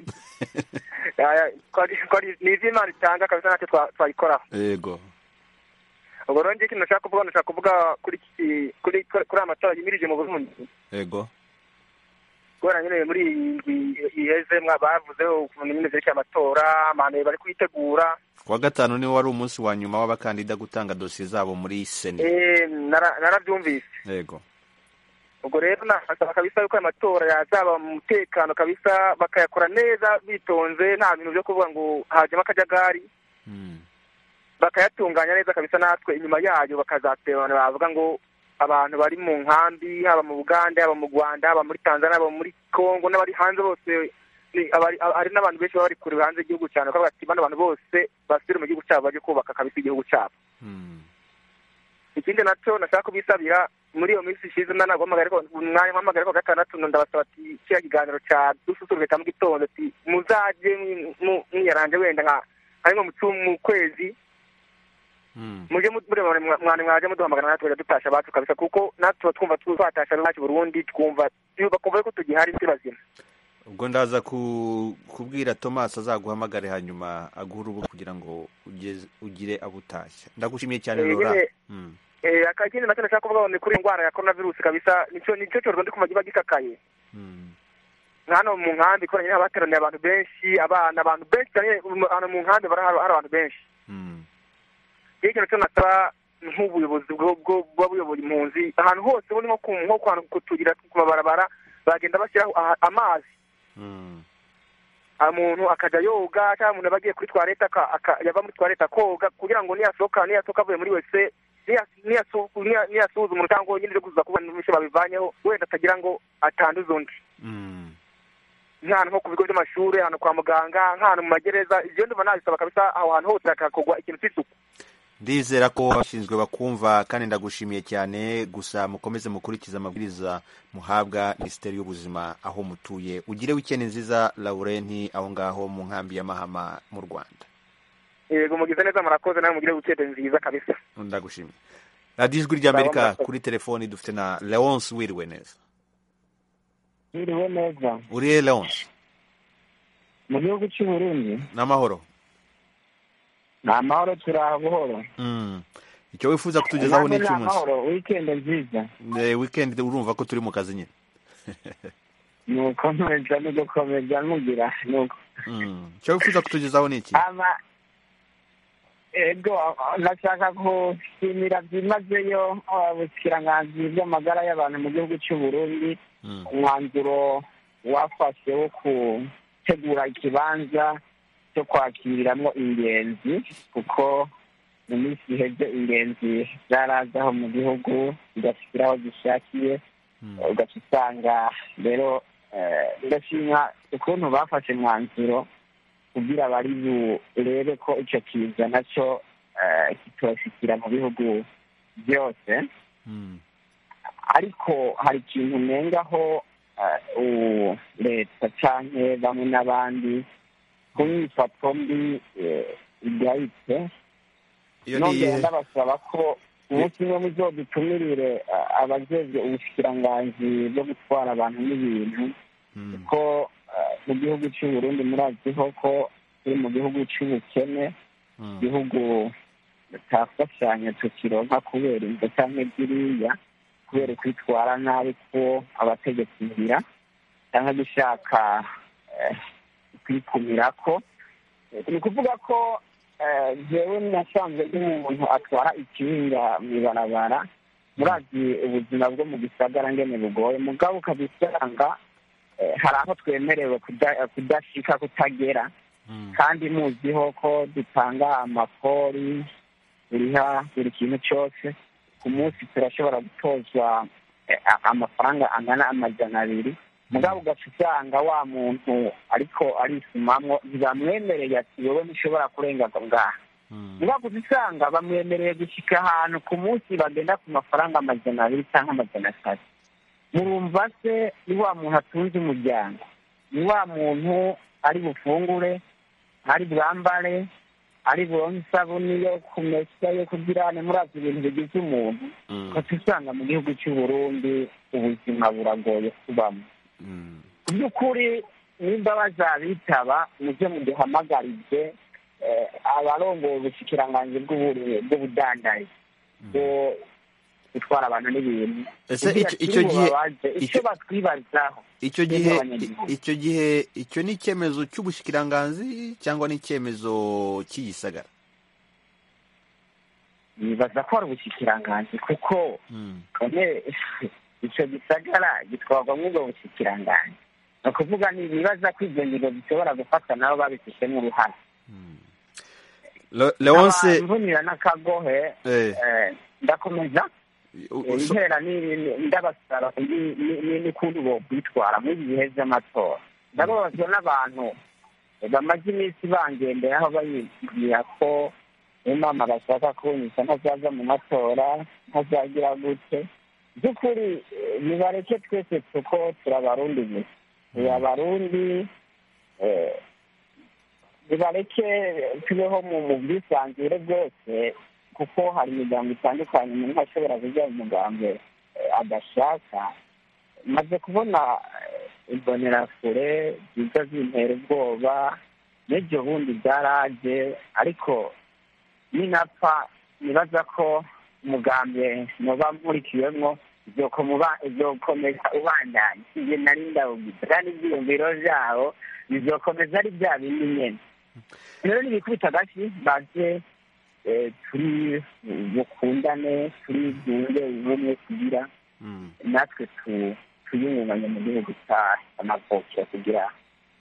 Aya, ko ari- ko ari- ni iby'imana itanga kabisa ntacyo twa- twayikoraho yego ubwo rero njye ikintu nashaka kuvuga nashaka kuvuga kuri iki- kuri kuri aya matora yimirije mu burundi yego kubera nyine muri iyi ndwi iheze mwa- bavuzeho ukuntu nyine zerekeye amatora amahano bari kuyitegura kuwa gatanu niwo wari umunsi wa nyuma w'abakandida gutanga dosiye zabo muri sena Eh, nara- narabyumvise yego ubwo rero nasaba kabisa yuko aya matora yazaba mu mutekano kabisa bakayakora neza bitonze nta bintu byo kuvuga ngo hajyamo akajagari bakayatunganya neza kabisa natwe inyuma yayo bakazaterana bavuga ngo abantu bari mu nkambi haba mu bugande haba mu rwanda haba muri tanzania haba muri congo n'abari hanze bose ni- abari- a- hari n'abantu benshi baba bari kure hanze y'igihugu cyane bakavuga ati bano bantu bose basubire mu gihugu cyabo bajye kubaka kabisa igihugu cyabo ikindi nacyo nashaka kubisabira muri iyo minsi ishize na ntabwo mpamagara ariko umwanya mpamagara ariko wa gatandatu ndabasaba ati kiriya kiganiro cya dususurutse cya mu gitondo ati muzajye mwi- mu- mwiyaranje wenda nka harimo mu cyumweru, mu kwezi mujye mu- mureba mwa- mwana mwajya muduhamagara natwe tujya dutasha abacu kabisa kuko natwe tuba twumva tu- twatasha abacu Burundi twumva bakumva yuko tugihari si bazima ubwo ndaza ku- kubwira tomasi azaguhamagare hanyuma aguhe urubuga kugira ngo ugeze- ugire abo utashya ndagushimiye cyane Eh, laura nyine- Mm. Eh, aka- ikindi nacyo nashaka kuvuga ngo ni kuri iyo ndwara ya korona virusi kabisa nicyo nicyo cyorezo ndi kumva kiba gikakaye nka hano mu nkambi kubera nyine haba hateraniye abantu benshi abana abantu benshi cyane um, hano mu nkambi bara- hari hari abantu benshi iyo ikintu cyose nasaba nk'ubuyobozi bwo- bwo- buba buyoboye impunzi ahantu hose ubundi nko ku nko ku hantu ku tuyira ku mabarabara bagenda bashyiraho aha- amazi umuntu akajya yoga cyangwa umuntu aba agiye kuri twarete aka- aka- yava muri twarete akoga kugira ngo niyasohoka niyasohoka avuye muri wese niyasuhuza umuntu cyangwa nyine byo kuzuza kuba n'ibishya babivanyeho wenda atagira ngo atanduza undi nk'ahantu nko ku bigo by'amashuri ahantu kwa muganga nk'ahantu mu magereza ibyo ndumva nabisaba kabisa aho hantu hose hakakorwa ikintu cy'isuku ndizera ko abashinzwe bakumva kandi ndagushimiye cyane gusa mukomeze mukurikize amabwiriza muhabwa minisiteri y'ubuzima aho mutuye ugire wikende nziza laurenti aho ngaho mu nkambi y'amahama mu rwanda yego mugize neza murakoze nawe mugire wikende nziza kabisa ndagushimiye radiyo ijwi ry'amerika kuri telefoni dufite na leonce wiriwe neza Biriwe neza uri he leonce mu gihugu cy'u Burundi ni amahoro ni amahoro turi aha buhoro Mm. icyo wifuza kutugezaho ni Namwe ni icy'umunsi amahoro wikendi nziza Eh, wikendi urumva ko turi mu kazi nyine nuko nkomeza no gukomeza nkugira nuko Mm. icyo wifuza kutugezaho ni iki ama ego nashaka gushimira byimazeyo ubushikiranganzi bw'amagara y'abantu mu gihugu cy'u Burundi umwanzuro wafashwe wo gutegura ikibanza cyo kwakiriramo ingenzi kuko mu minsi iheze ingenzi zarazaho mu gihugu zigashyira aho zishakiye ugaca usanga rero eh, ndashima ukuntu bafashe umwanzuro kugira bari burebe ko icyo kiza nacyo eh, kitoshikira mu bihugu byose ariko hari ikintu nengaho leta cyangwa bamwe n'abandi kuba ibifatwa mbi igahitse Iyo ni nongera iyihe? ndabasaba ko umunsi umwe muzodutumirire ah, abajejwe ubushikiranganji bwo gutwara abantu n'ibintu kuko ah, mu gihugu cy'u Burundi muraziho ko turi mu gihugu cy'ubukene igihugu tutafashanya tukironka kubera inda cyangwa ziriya kubera kwitwara nabi ko abategetsi ngira cyangwa gushaka eh, kwikumira ko ni ukuvuga ko eh, jewe nasanzwe ndi umuntu atwara ikinga mu ibarabara murazi ubuzima bwo mu gisagara ngene bugoye mugabo ukabisanga eh, hari aho twemerewe kuda- kudashika kutagera kandi muziho ko dutanga amakori buriha buri kintu cyose ku munsi turashobora gutozwa eh, a- amafaranga angana amajana abiri mugabo ugaca usanga wa muntu ariko arisumamwo ntibamwemereye ati wowe ntushobora kurenga ngo ngaha mugabo usanga bamwemereye gushyika ahantu ku munsi bagenda ku mafaranga amajana abiri cyangwa amajana atatu murumva se ni wa muntu atunze umuryango ni wa muntu ari bufungure ari bwambare ari buronke isabuni yo kumesa yo kugira murazi ibintu bigize umuntu kuko usanga mu gihugu cy'u Burundi ubuzima buragoye kubamo mu by'ukuri nimba bazabitaba mujye muduhamagarize eh, abarongoye ubushikiranganji bw'uburi- bw'ubudandarizi bwo gutwara abantu n'ibintu Ese kugira icyo- icyo kirimo gihe- babaze icyo batwibazaho icyo twebwe gihe abanyagihugu. icyo gihe icyo ni icyemezo cy'ubushikiranganzi cyangwa ni icyemezo cy'igisagara nibaza ko hari ubushikiranganji kuko kone icyo gisagara gitwarwamo ubwo bushikiranganji ni ukuvuga ni ibibazo ko ibyo ngingo bishobora gufata nabo babifitemo uruhare Le- leonce nkunira n'akagohe Eh. eh, ndakomeza u- so- intera ni- ni- ndabasaba ni- ni- ni- n'ukuntu bokwitwara muri ibi bihe by'amatora ndababazwa n'abantu bamaze iminsi bangenderaho babibwira ko imana bashaka kunyuza ntazaza mu matora ntazagira gute by'ukuri eh, nibareke twese kuko turabarundi gusa turi abarundi eh, nibareke tubeho mu mu bwisanzure bwose kuko hari imiryango itandukanye umuntu ashobora kugira umugambwe eh, adashaka maze kubona eh, imbonerakure ziza zintera ubwoba n'ibyo bundi byaraje ariko ninapfa nibaza ko umugambi muba murikiwemo uzokomuba- uzokomeza ubandanya ibyo nari ndawugize kandi ibyiyumviro byabo bizokomeza ari bya bindi nyene rero ntibikubita agashyi baze eh, turi bukundane turi bwunge ubumwe kugira natwe tu- twiyungunganye mu gihugu cya- cy'amavukiro kugira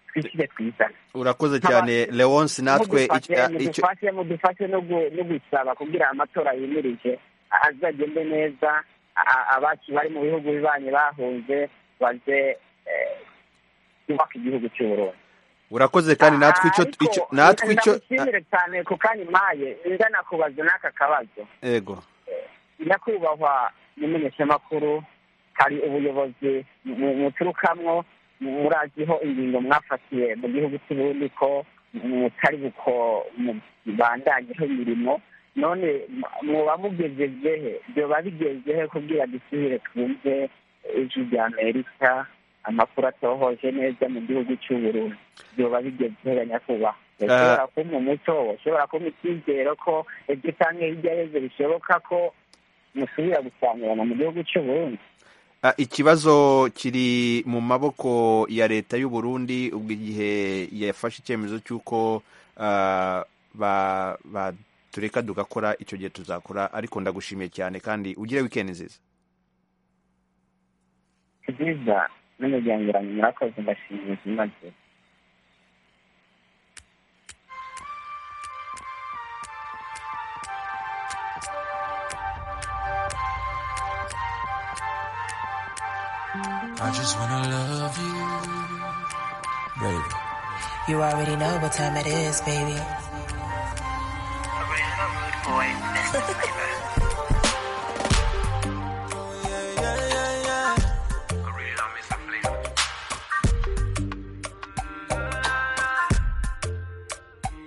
twishyire twizane urakoze cyane leonce natwe mudufashe icyo- ah, icyo- mudufashe mudufashe no gu- no gusaba kugira amatora yimirije azagende neza a- abacu bari mu bihugu bibanyi bahunze baze eh, kubaka igihugu cy'uburundi urakoze kandi natwe icyo icyo natwe icyo ndagushimire cyane ku kanya impaye ndanakubaza n'aka kabazo yego nyakubahwa n'umumenyeshamakuru hari ubuyobozi mu- muturukamwo muraziho ingingo mwafatiye mu gihugu cy'u Burundi ko mutari buko mubandanyeho imirimo none mu- muba mugejejehe byoba bigejehe kugira dusubire twumve ijwi rya amerika amakuru atohoje neza mu gihugu cy'u Burundi byoba bigejehe nyakubahwa ushobora kumpa umuco ushobora kumpa icyizero ko ibyo cyangwa hirya yose bishoboka ko musubira gusangirana mu gihugu cy'u Burundi Ah, ikibazo kiri mu maboko ya leta y'u Burundi ubwo igihe yafashe icyemezo cy'uko ah, ba- ba- tureka tugakora icyo gihe tuzakora ariko ndagushimiye cyane kandi ugire weekend nziza nziza n'umuryango wanjye murakoze ndashimira ubuzima bwe I just wanna love you, baby. You already know what time it is, baby.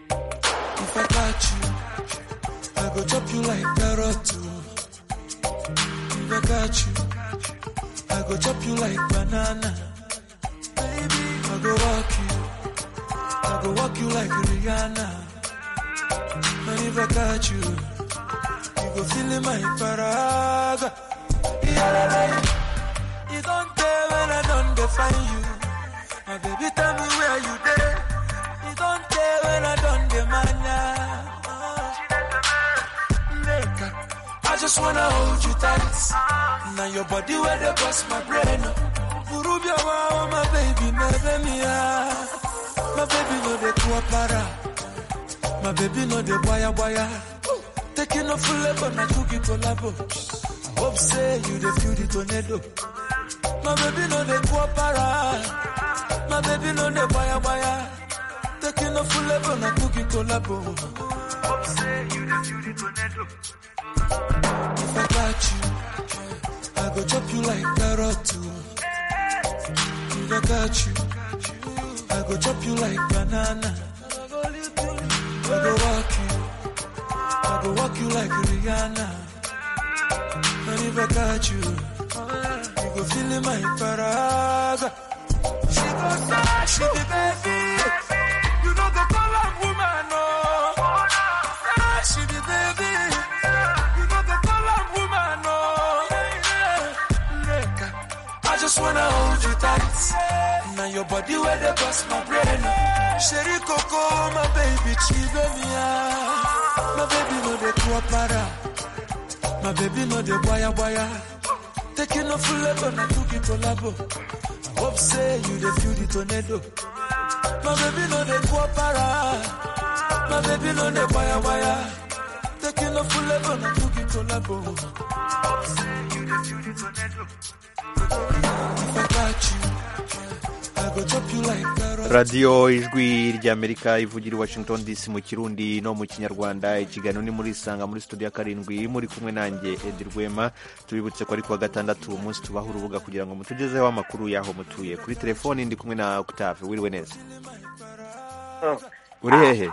hurt you. I go chop you like carrot. oh. If I got you, I go chop you like banana. Baby, I go walk you. I go walk you like Rihanna. And if I got you, you go feel in my paraga. You don't care when I don't define you. My baby, tell me where you there. You don't care when I don't demand ya. I just wanna hold you tight. Now your body where they cross my brain. Urubia wow, my baby, never me ah. My baby no dey kuapara. My baby no dey wire wire. Taking a full level, na cookie collabo. Hope say you dey feel the tornado. My baby no dey kuapara. My baby no dey wire wire. Taking a full level, na cookie collabo. Hope say you dey feel the tornado. If I got you, I go chop you like carrot. too. If I got you. I go chop you like banana. I go walk you. I go walk you like Rihanna. And if I got you, you go feel in my paraga. She go sad, she be baby. You know the color woman, no. Sad, she be baby. You know the color woman, no. I just wanna hold you tight. Now your body where they cross my brain. Sherry Coco, my baby, chive me ah. My baby no dey kuapara. My baby no dey wire wire. Taking a full level, na tuki collabo. I hope say you dey feel the tornado. My baby no dey kuapara. My baby no dey wire wire. Taking a full level, na tuki collabo. I hope say you dey feel the tornado. If I got you. I go chop you like carrot. radiyo ijwi ry'amerika ivugira i washington dc mu kirundi no mu kinyarwanda ikiganiro ni muri isanga muri studio ya karindwi muri kumwe nanjye edi rwema tubibutse ko ari kuwa gatandatu uwo munsi tubaha urubuga kugira ngo mutugezeho amakuru y'aho mutuye kuri telefoni ndi kumwe na octave wiriwe neza uri hehe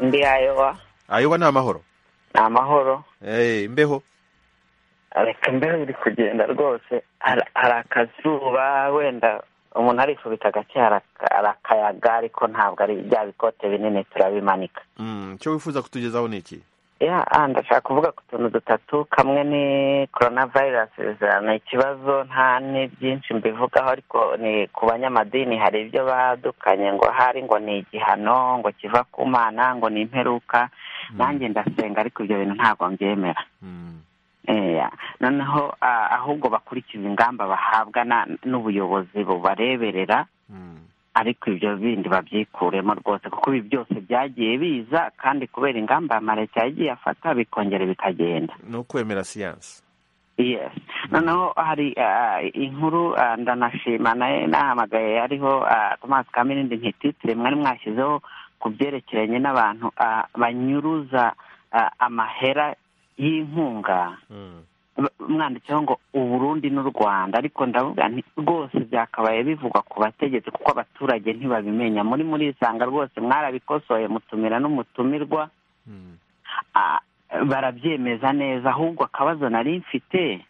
ndi ayoba ayoba ni amahoro ni amahoro Eh, imbeho reka imbeho iri kugenda rwose Har- hari akazuba wenda umuntu arifubita agake haraka- hari akayaga ariko ntabwo ari bya bikote binini turabimanika Mm, icyo wifuza kutugezaho ni iki ya ah, ndashaka kuvuga ku tuntu dutatu kamwe ni coronavirus ni ikibazo nta ni byinshi mbivugaho ariko ni ku banyamadini hari ibyo badukanye ngo hari ngo ni igihano ngo kiva ku mana ngo ni imperuka nanjye ndasenga ariko ibyo bintu ntabwo mbyemera Eya. noneho ah, ahubwo bakurikiza ingamba bahabwa na- n'ubuyobozi bubareberera ariko ibyo bindi babyikuremo rwose kuko ibi byose byagiye biza kandi kubera ingamba amareta yagiye afata bikongera bikagenda ni ukwemera siyansi yes noneho hari ah, inkuru ah, ndanashima naye nahamagaye hariho tomasi kamirindi ntititire mwari mwashyizeho ku byerekeranye n'abantu ah, banyuruza ah, amahera y'inkunga b- mwanditseho ngo uburundi n'u rwanda ariko ndavuga nti rwose byakabaye bivugwa ku bategetsi kuko abaturage ntibabimenya muri muri isanga rwose mwarabikosoye mutumira n'umutumirwa Ah, barabyemeza neza ahubwo akabazo nari mfite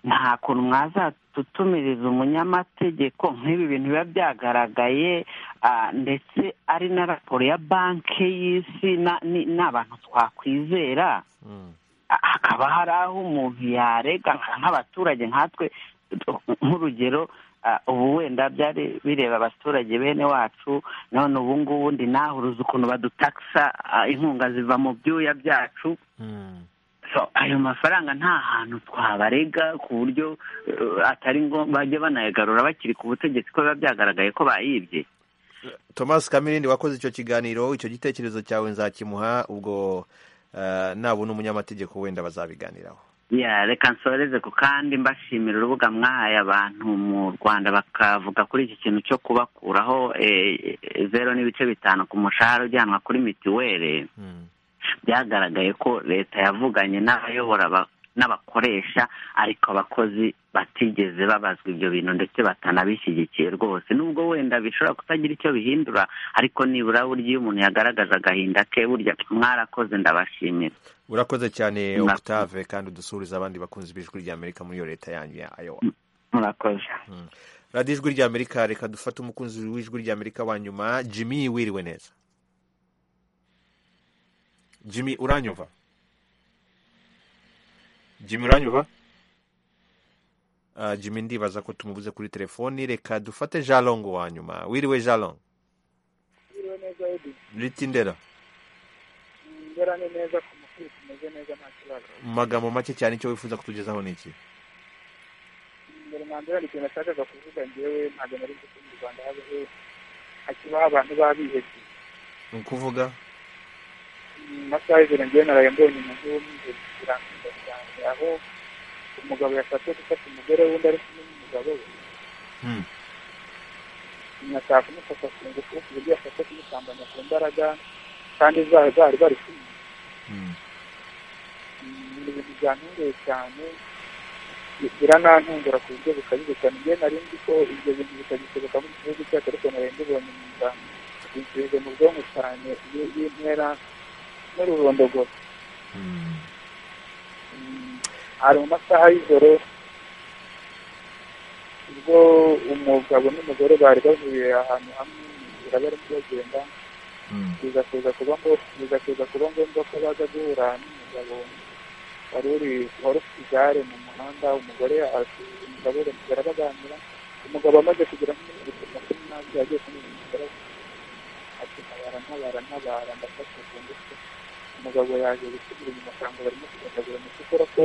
nta kuntu mwazatutumiriza umunyamategeko nk'ibi bintu biba byagaragaye ah, ndetse ari na raporo ya banki y'isi na- ni- n'abantu twakwizera hakaba hari aho umuntu yarega nk'abaturage nkatwe nk'urugero ah, ubu wenda byari bireba abaturage bene wacu none ubu ngubu ndi nahuruza ukuntu badutakisa ah, inkunga ziva mu byuya byacu so ayo mafaranga nta hantu twabarega ku buryo eh, atari ngombwa bajya banayagarura bakiri ku butegetsi ko biba byagaragaye ko bayibye Thomas Kamirindi wakoze icyo kiganiro icyo gitekerezo cyawe nzakimuha ubwo eh, nabona umunyamategeko wenda bazabiganiraho ya reka nsoreze ku kandi mbashimira urubuga mwahaye abantu mu rwanda bakavuga kuri iki kintu cyo kubakuraho eh, zero n'ibice bitanu ku mushahara ujyanwa kuri mitiweli byagaragaye ko leta yavuganye n'abayobora ba- n'abakoresha ariko abakozi batigeze babazwa ibyo bintu ndetse batanabishyigikiye rwose nubwo wenda bishobora kutagira icyo bihindura ariko nibura burya iyo umuntu yagaragaje agahinda ke burya mwarakoze ndabashimira urakoze cyane Murakoze. octave kandi udusuhuriza abandi bakunzi b'ijwi ry'amerika muri iyo leta yanyu ya iowa murakoze radiyo ijwi ry'amerika reka dufate umukunzi w'ijwi ry'amerika wa nyuma jimmy wiriwe neza jimmy uranyumva jimmy uranyumva Ah, jimmy ndibaza ko tumubuze kuri telefoni reka dufate jalong wa nyuma wiriwe jalong Mwiriwe neza Edi ritindera mbera ni neza ku mukuru tumeze neza nta kibazo mu magambo make cyane icyo wifuza kutugezaho ni iki mbere na mbere hari ikintu nashakaga kuvuga ngewe ntabwo nari nzi ko mu rwanda habeho hakibaho abantu b'abihebye ni ukuvuga mu masaha y'ijoro ngewe naraye mbonye umuntu w'umwihebye birantunga cyane aho umugabo yashatse gufata umugore w'undi ari kumwe n'umugabo we Hmm. nyina ashaka kumufata ku ngufu ku buryo yashatse kumusambanya ku mbaraga kandi zari zari bari kumwe ni ibintu byantunguye cyane bi- biranantungura ku buryo bukabije cyane njye nari nzi ko ibyo bintu bitagishoboka mu gihugu cyacu ariko nari mbibonye mu nda binsubize mu bwonko cyane iyo- y'intera n'ururondogoro Mm, hari mu masaha y'ijoro ubwo umugabo n'umugore bari bavuye ahantu hamwe mu nzira barimo bagenda biza kuza kuba ngo- biza kuza kuba ngombwa ko baza guhura n'umugabo wari uri wari ufite igare mu muhanda umugore asi- umugabo baramugira baganira umugabo amaze kugera muri mirongo makumyabiri n'abiri yagiye kumwimukira ati ntabara ntabara ntabara ndafashe ku ngufu umugabo yaje gusubira inyuma asanga barimo kugendagura mu cyokora ko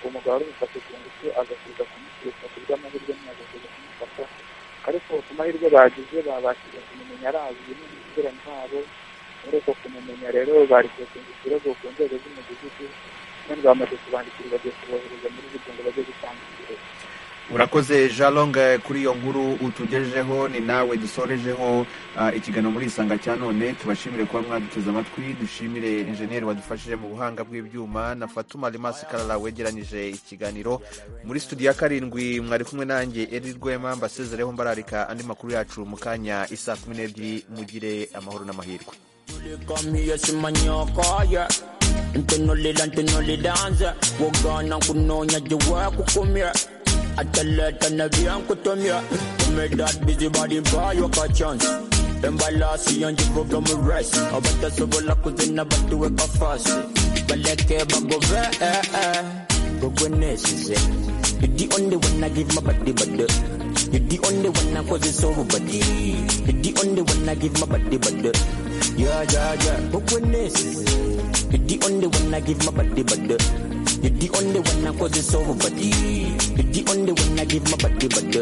umugabo wari umufashe ku ngufu agasubiza kumukirisa ku bw'amahirwe ntiyagasubiza kumufata ariko ku mahirwe bagize babashije kumumenya arazi n'umupira ntabo muri uko kumumenya rero bari kuzinga ikirego ku nzego z'umudugudu none bamaze kubandikira bagiye kubohereza muri bugingo bajye gutanga ikirego urakoze jalong eh, kuri iyo nkuru utugejejeho ni nawe dusorejeho ah, ikiganiro muri isanga cya none tubashimire kuba mwaduteze amatwi dushimire injeniyeri wadufashije mu buhanga bw'ibyuma na fatuma rimasi karara wegeranyije ikiganiro muri studio ya karindwi mwari kumwe nanjye eri rwema mbasezereho mbararika andi makuru yacu mu kanya isa kumi n'ebyiri mugire amahoro n'amahirwe Mia si manyokoye ntunulila ntunulilanze wogana kunonya jiwe kukumye ateleta nebien kutumye kumidat bizi bari bayo ka chance embalasi yanje programu res abatasobola kuzina batuwe kafasi baleke bagove eh, eh. gogwenesize You're the only one I give my body, body. You're the only one I cause it so body. You're the only one I give my body, body. Yeah, yeah, yeah. But when this is, you're the only one I give my body, body. You're the only one I cause it so body. You're the only one I give my body, body.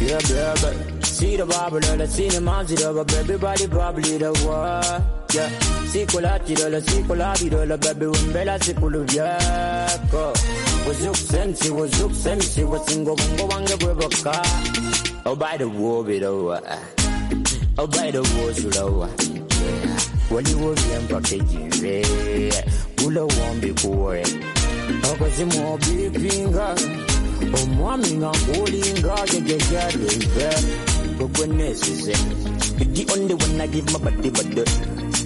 Yeah, yeah, yeah. See the Bible, the cinema, see the Bible, everybody probably the world. Yeah. Sikulati dola, sikulati dola, baby, umbela sikulu vyako. Wazuk sensi, wazuk sensi, wasingo bongo wange bweboka. Obaida wobi doa, obaida wozu doa. Wali wobi mpake jive, ula wambi kuwe. Okazi mwobi pinga, omwami nga nkulinga, jejeja dwebe. Kukwenesize, the only one I give my body, body.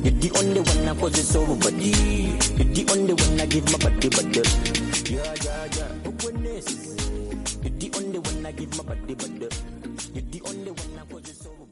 You're the only one I cause it's over, buddy. You're the only one I give my body, buddy. Yeah, yeah, yeah. Who win this? You're the only one I give my body, buddy. You're the only one I cause it's over.